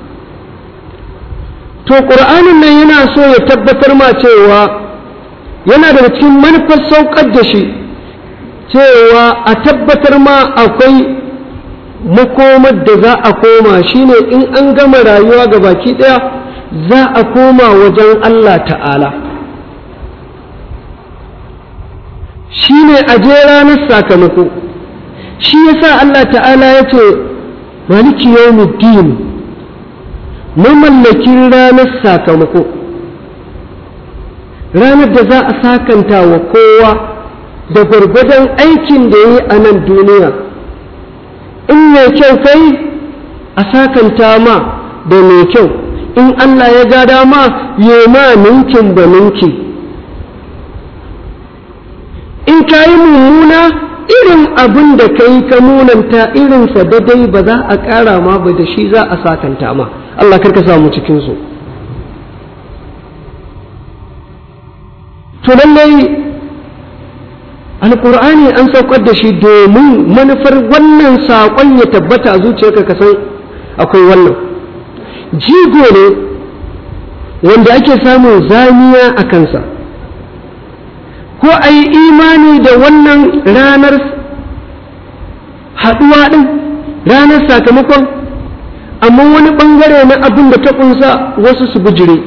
to ƙur'anin nan yana so ya tabbatar ma cewa yana daga cikin manufar saukar da shi cewa a tabbatar ma akwai makomar da za a koma shine in an gama rayuwa ga baki ɗaya za a koma wajen Allah ta'ala shi ne a je ranar sakamako shi yasa Allah ta'ala ya ce maliki yawmiddin mamallakin ranar sakamako ranar da za a sakanta wa kowa da gwargwadon aikin da ya yi a nan duniya in mai kyau kai a sakanta ma da mai kyau in Allah ya ga dama ya ma ninkin da ninki in ka yi mummuna irin abin da ka yi ka munanta irinsa daidai ba za a ƙara ma ba da shi za a sakanta ma Allah karka samu cikinsu to lallai alƙur'ani an saukar da shi domin manufar wannan saƙon ya tabbata a zuciyarka ka san akwai wannan jigo ne wanda ake samun zamiya a kansa ko a yi imani da wannan ranar haɗuwa ɗin ranar sakamakon amma wani ɓangare na abin da ta ƙunsa wasu su bujire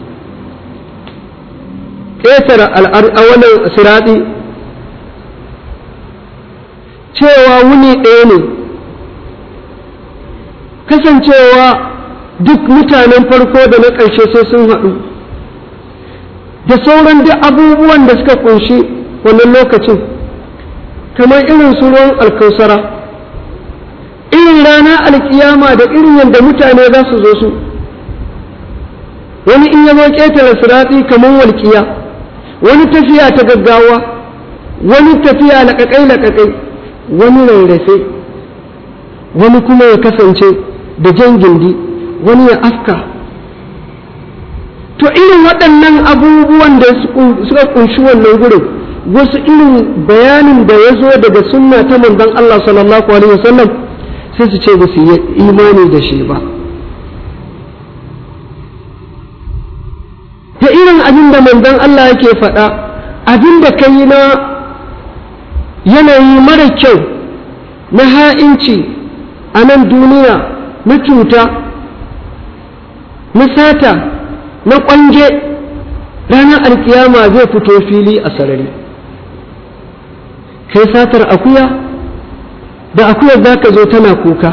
ƙetare a wannan siraɗi cewa wuni ɗaya ne kasancewa duk mutanen farko da na ƙarshe sai sun haɗu da sauran duk abubuwan da suka kunshi wannan lokacin kamar irin su ruwan alkausara irin rana alkiyama da irin yadda mutane za su zo su wani in ya zo ƙetare siratsi kamar walƙiya wani tafiya ta gaggawa wani tafiya laƙaƙai-laƙaƙai wani rarrafe wani kuma ya kasance da jan gindi wani ya afka to irin waɗannan abubuwan da suka kunshi wannan gurin wasu irin bayanin da ya zo daga sunna ta manzon Allah sallallahu alaihi wasallam sai su ce ba su yi imani da shi ba da irin abin da manzon Allah yake faɗa abin da ka yi na yanayi mara kyau na ha'inci a nan duniya na cuta na sata na ƙwanje ranar alkiyama zai fito fili a sarari kai satar akuya da akuyar za ka zo tana kuka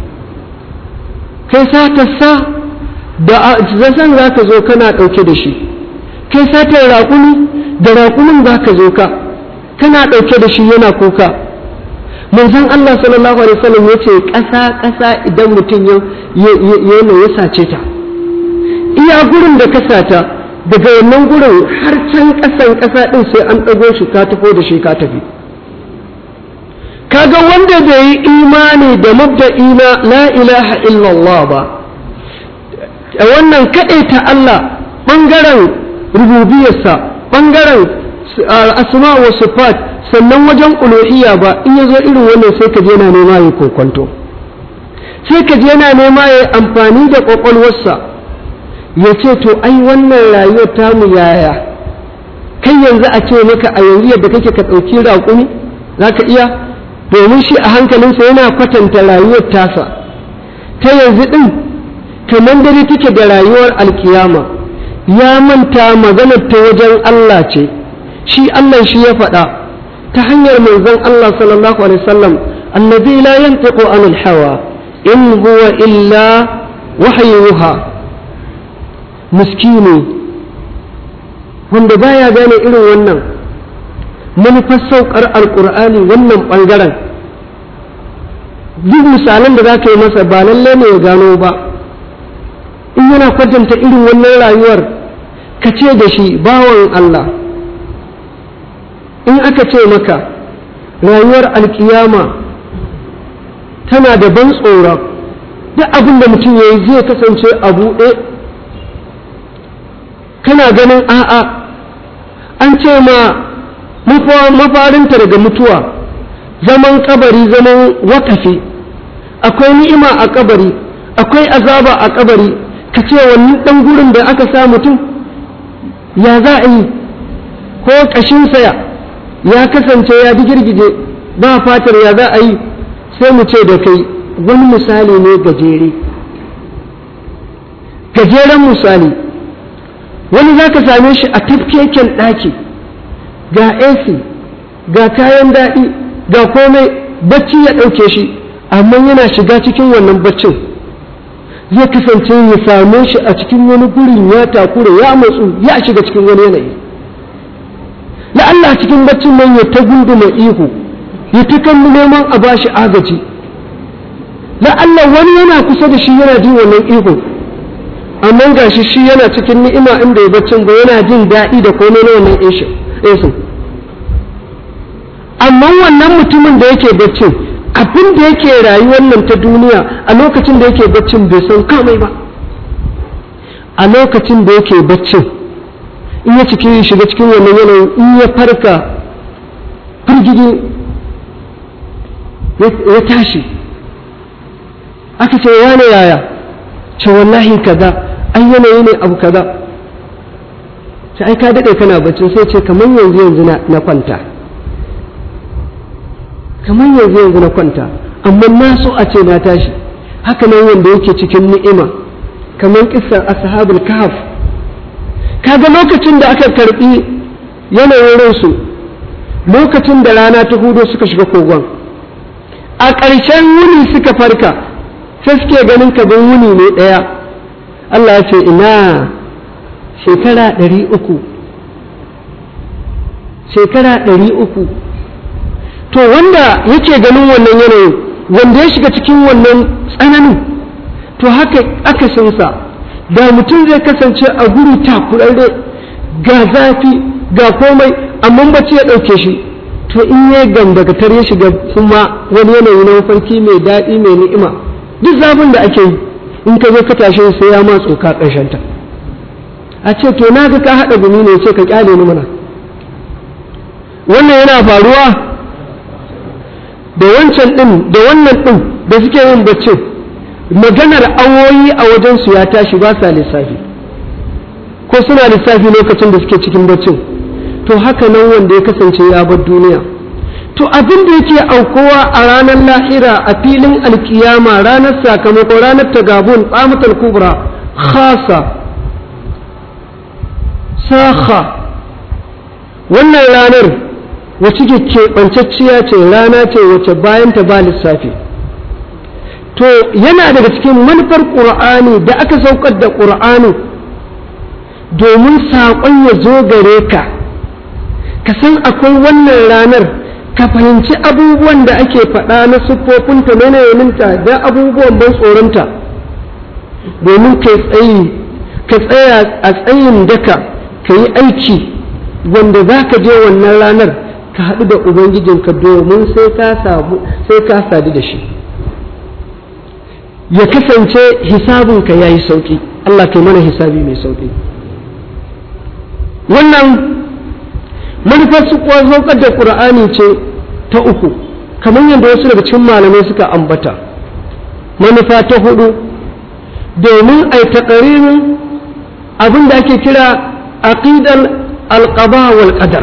kai satar sa da zasan za ka zo kana ɗauke da shi kai satar raƙumi da raƙumin za ka zo ka kana ɗauke da shi yana kuka manzon Allah sallallahu alaihi wasallam ya ce ƙasa ƙasa idan mutum yana ya sace ta iya gurin da ka sata daga wannan gurin har can ƙasan ƙasa ɗin sai an ɗago shi ka tafi da shi ka tafi kaga wanda bai yi imani da mabda'i na la ilaha illallah ba a wannan ta Allah ɓangaren rububiyarsa ɓangaren asma wa sifat sannan wajen uluhiyya ba in ya zo irin wannan sai ka je yana nema ya kokonto sai ka je yana nema ya amfani da ƙwaƙwalwarsa ya ce to ai wannan rayuwar tamu yaya kai yanzu a ce maka a yanzu yadda kake ka ɗauki raƙumi za ka iya domin shi a hankalinsa yana kwatanta rayuwar tasa ta yanzu ɗin kamar dare take da rayuwar alkiyama ya manta maganar ta wajen Allah ce shi Allah shi ya faɗa ta hanyar manzon Allah sallallahu alaihi wasallam allazi la yantiqu anil hawa in huwa illa wahyuha miskini wanda baya gane irin wannan manufar saukar alkur'ani wannan ɓangaren duk misalan da za ka yi masa ba lallai ne ya gano ba in yana kwatanta irin wannan rayuwar ka ce da shi bawan Allah in aka ce maka rayuwar alkiyama tana da ban tsoron duk abin da mutum ya yi zai kasance a buɗe kana ganin a'a an ce ma mafarinta daga mutuwa zaman kabari zaman wakafi akwai ni'ima a kabari akwai azaba a kabari ka ce wannan ɗan gurin da aka sa mutum ya za a yi ko ƙashinsa ya kasance ya girgije ba fatar ya za a yi sai mu ce da kai wani misali ne gajere gajeren misali wani za ka same shi a tafkeken ɗaki ga AC ga kayan daɗi ga komai bacci ya ɗauke shi amma yana shiga cikin wannan baccin zai kasance ya same shi a cikin wani gurin ya takura ya matsu ya shiga cikin wani yanayi la'alla cikin baccin nan ya ta gunduma ihu ya ta kan neman a bashi agaji la'alla wani yana kusa da shi yana jin wannan ihu amma gashi shi yana cikin ni'ima inda ya baccin ba yana jin daɗi da komai na wannan esin amma wannan mutumin da yake baccin abin da yake rayuwar nan ta duniya a lokacin da yake baccin bai san kamai ba a lokacin da yake baccin in ya cikin shiga cikin wannan yanayin in ya farka firgigi ya tashi aka ce wane yaya ce wallahi kaza an yanayi ne abu kaza sai ai ka daɗe kana baccin sai ce kamar yanzu yanzu na kwanta kamar yanzu yanzu na kwanta amma na so a ce na tashi haka nan wanda yake cikin ni'ima kamar kisar ashabul kahf kaga lokacin da aka karbi yanayin ransu lokacin da rana ta hudo suka shiga kogon a ƙarshen wuni suka farka sai suke ganin kabin wuni ne ɗaya Allah ya ce ina shekara ɗari uku shekara ɗari uku to wanda yake ganin wannan yanayin wanda ya shiga cikin wannan tsananin to haka akasinsa da mutum zai kasance a guri takurarre ga zafi ga komai amma bacci ya ɗauke shi to in ya gambagatar ya shiga kuma wani yanayi na mafarki mai daɗi mai ni'ima duk zafin da ake yi in ka zo ka tashe sai ya ma tsoka ta a ce to na ga ka haɗa gumi ne ce ka kyale ni mana wannan yana faruwa da wancan ɗin da wannan ɗin da suke yin baccin maganar awoyi a wajensu ya tashi ba sa lissafi ko suna lissafi lokacin da suke cikin baccin to haka nan wanda ya kasance ya bar duniya to abin da yake aukowa a ranar lahira a filin alkiyama ranar sakamako ranar tagabun tsamatar kubra khasa saha wannan ranar wacce ke keɓancacciya ce rana ce wacce bayan ta ba lissafi to yana daga cikin manufar ƙur'ani da aka saukar da ƙur'ani domin saƙon ya zo gare ka ka san akwai wannan ranar ka fahimci abubuwan da ake faɗa na siffofinta na yanayinta da abubuwan ban tsoronta domin ka tsaya a tsayin daka ka yi aiki wanda za ka je wannan ranar ka haɗu da ubangijinka domin sai ka samu sai ka sadu da shi ya kasance hisabinka ya yi sauƙi Allah kai mana hisabi mai sauƙi wannan manufar su saukar da ƙur'ani ce ta uku kamar yadda wasu daga cikin malamai suka ambata manufa ta hudu domin a yi taƙaririn abin da ake kira aqidar alƙaba wal qadar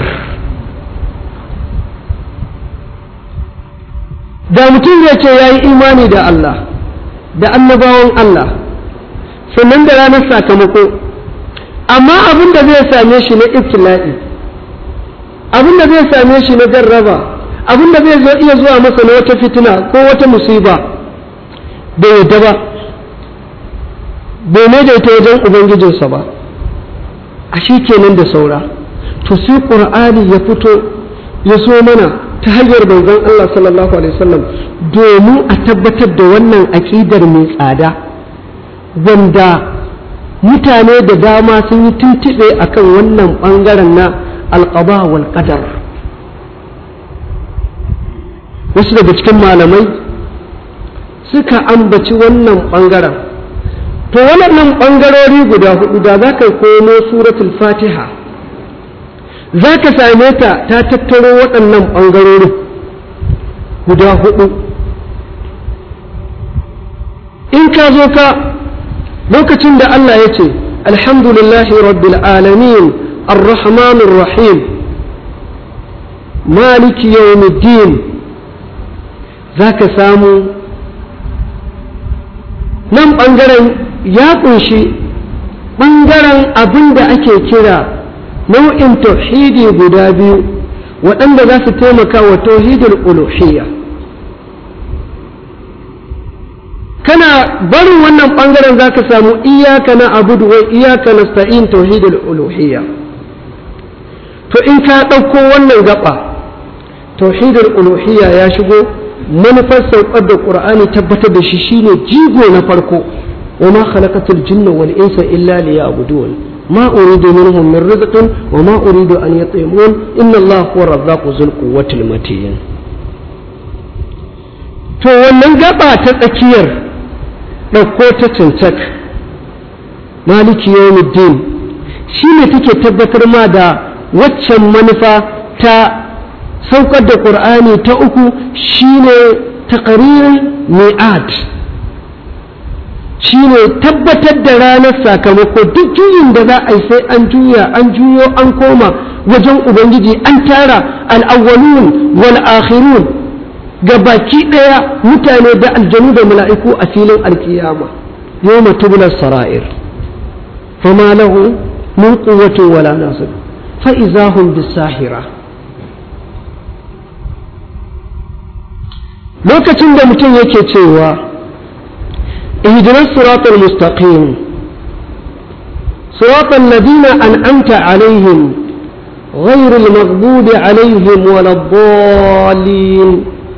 da mutum zai ce ya yi imani da Allah da annabawan Allah sannan da ranar sakamako amma abin da zai same shi na ibtila'i abin da zai same shi na jarraba abin da zai zo iya zuwa masa na wata fitina ko wata musiba bai yadda ba bai daidaita wajen ubangijinsa ba a shi kenan da saura to sai ƙur'ani ya fito ya so mana ta hanyar manzon Allah sallallahu alaihi wasallam domin a tabbatar da wannan aƙidar mai tsada wanda mutane da dama sun yi tuntuɓe akan wannan ɓangaren na alƙaba wal qadar wasu daga cikin malamai suka ambaci wannan ɓangaren to waɗannan ɓangarori guda hudu da za ka komo suratul fatiha za ka same ta ta tattaro waɗannan ɓangarori guda hudu in ka zo ka lokacin da Allah ya ce alhamdulillahi rabbil alamin arrahmanir rahim maliki yawmiddin za ka samu nan ɓangaren ya ƙunshi ɓangaren abin da ake kira nau'in tauhidi guda biyu waɗanda za su taimaka wa tauhidul uluhiyya kana barin wannan ɓangaren za ka samu iyaka na abudu wa iyaka na sta'in tauhidul uluhiyya to in ka ɗauko wannan gaba tauhidul uluhiyya ya shigo manufar saukar da ƙur'ani tabbatar da shi shine jigo na farko wa ma khalaqatul jinna wal insa illa liya'budun ma uridu minhum min rizqin wa ma uridu an yut'imun inna allaha huwa razzaqu dhul quwwatil matin to wannan gaba ta tsakiyar ɗauko ta cancak maliki yawmiddin shine take tabbatar ma da waccan manufa ta saukar da ƙur'ani ta uku shine taqririn mi'ad shine tabbatar da ranar sakamako duk juyin da za a yi sai an juya an juyo an koma wajen ubangiji an tara al'awwalun wal akhirun ga baki ɗaya mutane da aljanu da mala'iku a filin alkiyama yau matubular sara'ir fama lahu min quwwatin wala nasir fa izahum bisahira lokacin da mutum yake cewa ihdinas siratal mustaqim siratal ladina an'amta alaihim غير المغضوب عليهم ولا الضالين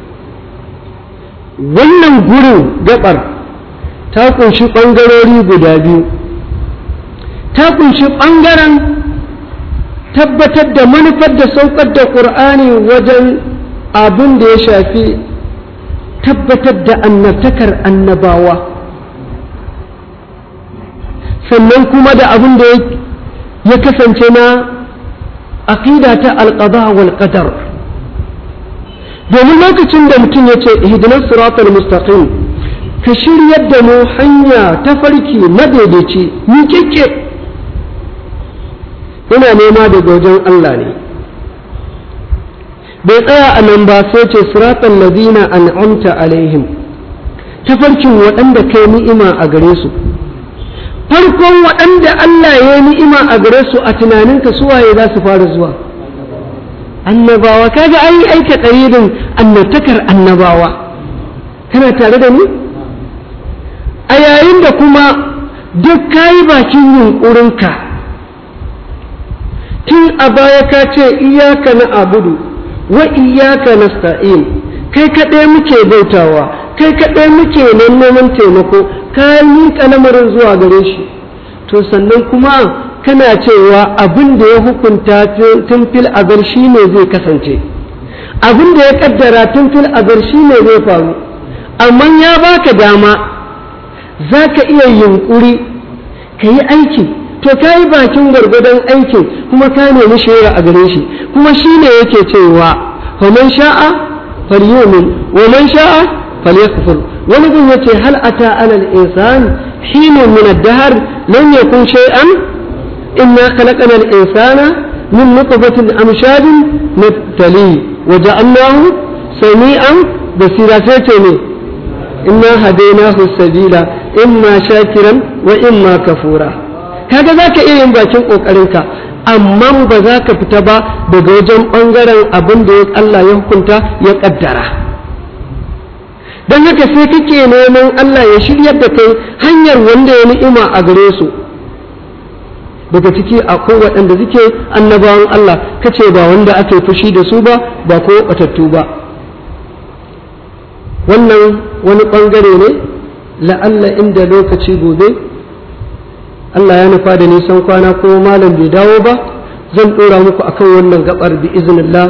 wannan gurin gabar ta kunshi ɓangarori guda biyu ta kunshi ɓangaren tabbatar da manufar da saukar da ƙur'ani wajen abin da ya shafi tabbatar da annabtakar annabawa sannan kuma da abin da ya kasance na aƙida ta alƙada wal qadar domin lokacin da mutum ya ce ihdinas siratal mustaqim ka shiryar da mu hanya ta farki madaidaici ni kike ina nema daga wajen Allah ne bai tsaya a nan ba sai ce siratal ladina an'amta alaihim tafarkin waɗanda kai ni'ima a gare su farkon waɗanda Allah ya yi ni'ima a gare su a tunaninka suwaye za su fara zuwa annabawa kaga an yi aika ɗaririn annabtakar annabawa kana tare da ni a yayin da kuma duk kayi bakin yunƙurinka tun a baya ka ce iyaka na abudu wa iyaka na sta'in kai kaɗai muke bautawa kai kaɗai muke neman taimako ka miƙa lamarin zuwa gare shi to sannan kuma kana cewa abin da ya hukunta tun fil azal shi ne zai kasance abin da ya kaddara tun fil azar shi ne zai faru amma ya baka dama za ka iya yunkuri ka yi aiki to ka yi bakin gwargwadon aikin kuma ka nemi shawara a gare shi kuma shi ne yake cewa faman sha'a falyumin wa man sha'a falyakfur wani gun yace hal ata alal insan hinun min ad-dahr lam yakun shay'an inna khalaqna al-insana min nutfatin amshadin nabtali wa ja'alnahu sami'an basira sai ce ne inna hadainahu sabila imma shakiran wa imma kafura kaga zaka iya yin bakin kokarinka amma ba za ka fita ba daga wajen bangaren abin da Allah ya hukunta ya kaddara don haka sai kake neman Allah ya shiryar da kai hanyar wanda ya ni'ima a gare su daga ciki akwai waɗanda suke annabawan Allah kace ba wanda ake fushi da su ba ba ko batattu ba wannan wani ɓangare ne la'alla inda lokaci gobe Allah ya nufa da nisan kwana ko malam bai dawo ba zan ɗora muku akan wannan gabar bi iznillah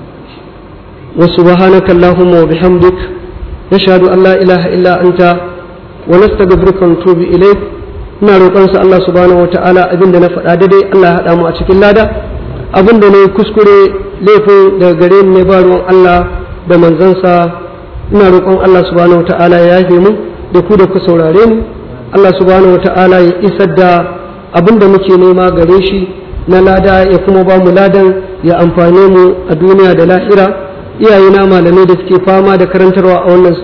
wa subhanaka allahumma wa bihamdik nashhadu an la ilaha illa anta wa nastaghfiruka wa natubu ilayk ina roƙon sa Allah subhanahu wataala abinda na faɗa daidai Allah ya haɗa mu a cikin lada abinda ne kuskure laifin daga gare ni ne ba ruwan Allah da manzansa ina roƙon Allah subhanahu wataala ya yafe mu da ku da ku saurare mu Allah subhanahu wataala ya isar da abinda muke nema gare shi na lada ya kuma ba mu ladan ya amfane mu a duniya da lahira iyayena malamai da suke fama da karantarwa a wannan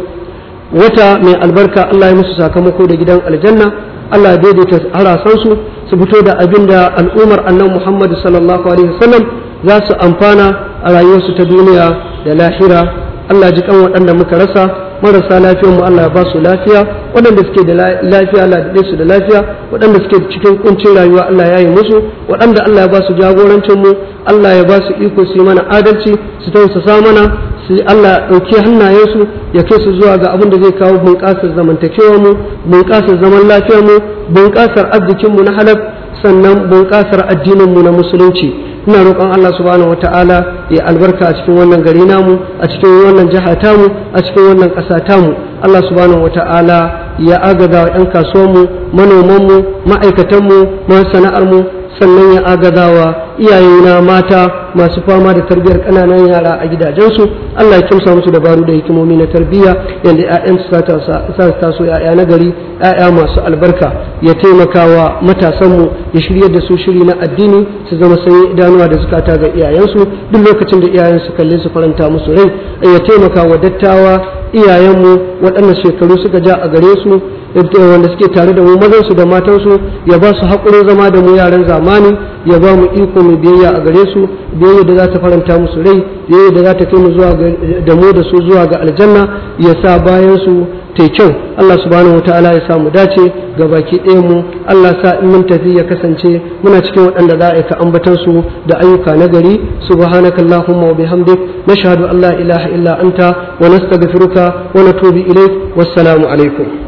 wata mai albarka Allah ya musu sakamako da gidan aljanna Allah ya daidaita harasansu su fito da abin da al'ummar annan Muhammad sallallahu alaihi wasallam za su amfana a rayuwarsu ta duniya da lahira Allah ji kan waɗanda muka rasa marasa lafiyar mu Allah ya ba su lafiya waɗanda suke da lafiya Allah ya su da lafiya waɗanda suke cikin kuncin rayuwa Allah ya yi musu waɗanda Allah ya ba su jagorancin mu Allah ya ba su iko su yi mana adalci su tausasa mana su Allah ya ɗauki hannayensu ya kai su zuwa ga abin da zai kawo bunƙasar zamantakewar mu bunƙasar zaman lafiyar mu bunƙasar arzikin mu na halal sannan bunƙasar addinin mu na musulunci ina roƙon Allah subhanahu wata'ala ya albarka a cikin wannan gari namu a cikin wannan jiha tamu a cikin wannan ƙasa tamu Allah subhanahu wata'ala ya agaza wa 'yan kasuwanmu manomanmu ma'aikatanmu masu sana'armu sannan ya agaza wa iyayena mata masu fama da tarbiyyar ƙananan yara a gidajensu Allah ya kimsa musu dabaru da hikimomi na tarbiyya yadda 'ya'yansu sa taso 'ya'ya na gari 'ya'ya masu albarka ya taimaka wa matasanmu ya shirya da su shiri na addini su zama sanyi idanuwa da zukata ga iyayensu duk lokacin da iyayensu kalle su faranta musu rai ya taimaka wa dattawa iyayenmu waɗanda shekaru suka ja a gare su wanda suke tare da mu mazansu da matansu ya ba su haƙurin zama da mu yaran zamani ya ba mu iko mu biyayya a gare su biyayya da za ta faranta musu rai biyayya da za ta kai mu zuwa da mu da su zuwa ga aljanna ya sa bayan su ta kyau Allah subhanahu wataala ya samu dace ga baki ɗaya mu Allah sa in mun tafi ya kasance muna cikin waɗanda za a ka ambatan su da ayyuka na gari subhanaka allahumma wa bihamdik nashhadu an la ilaha illa anta wa nastaghfiruka wa natubu ilaik wassalamu alaikum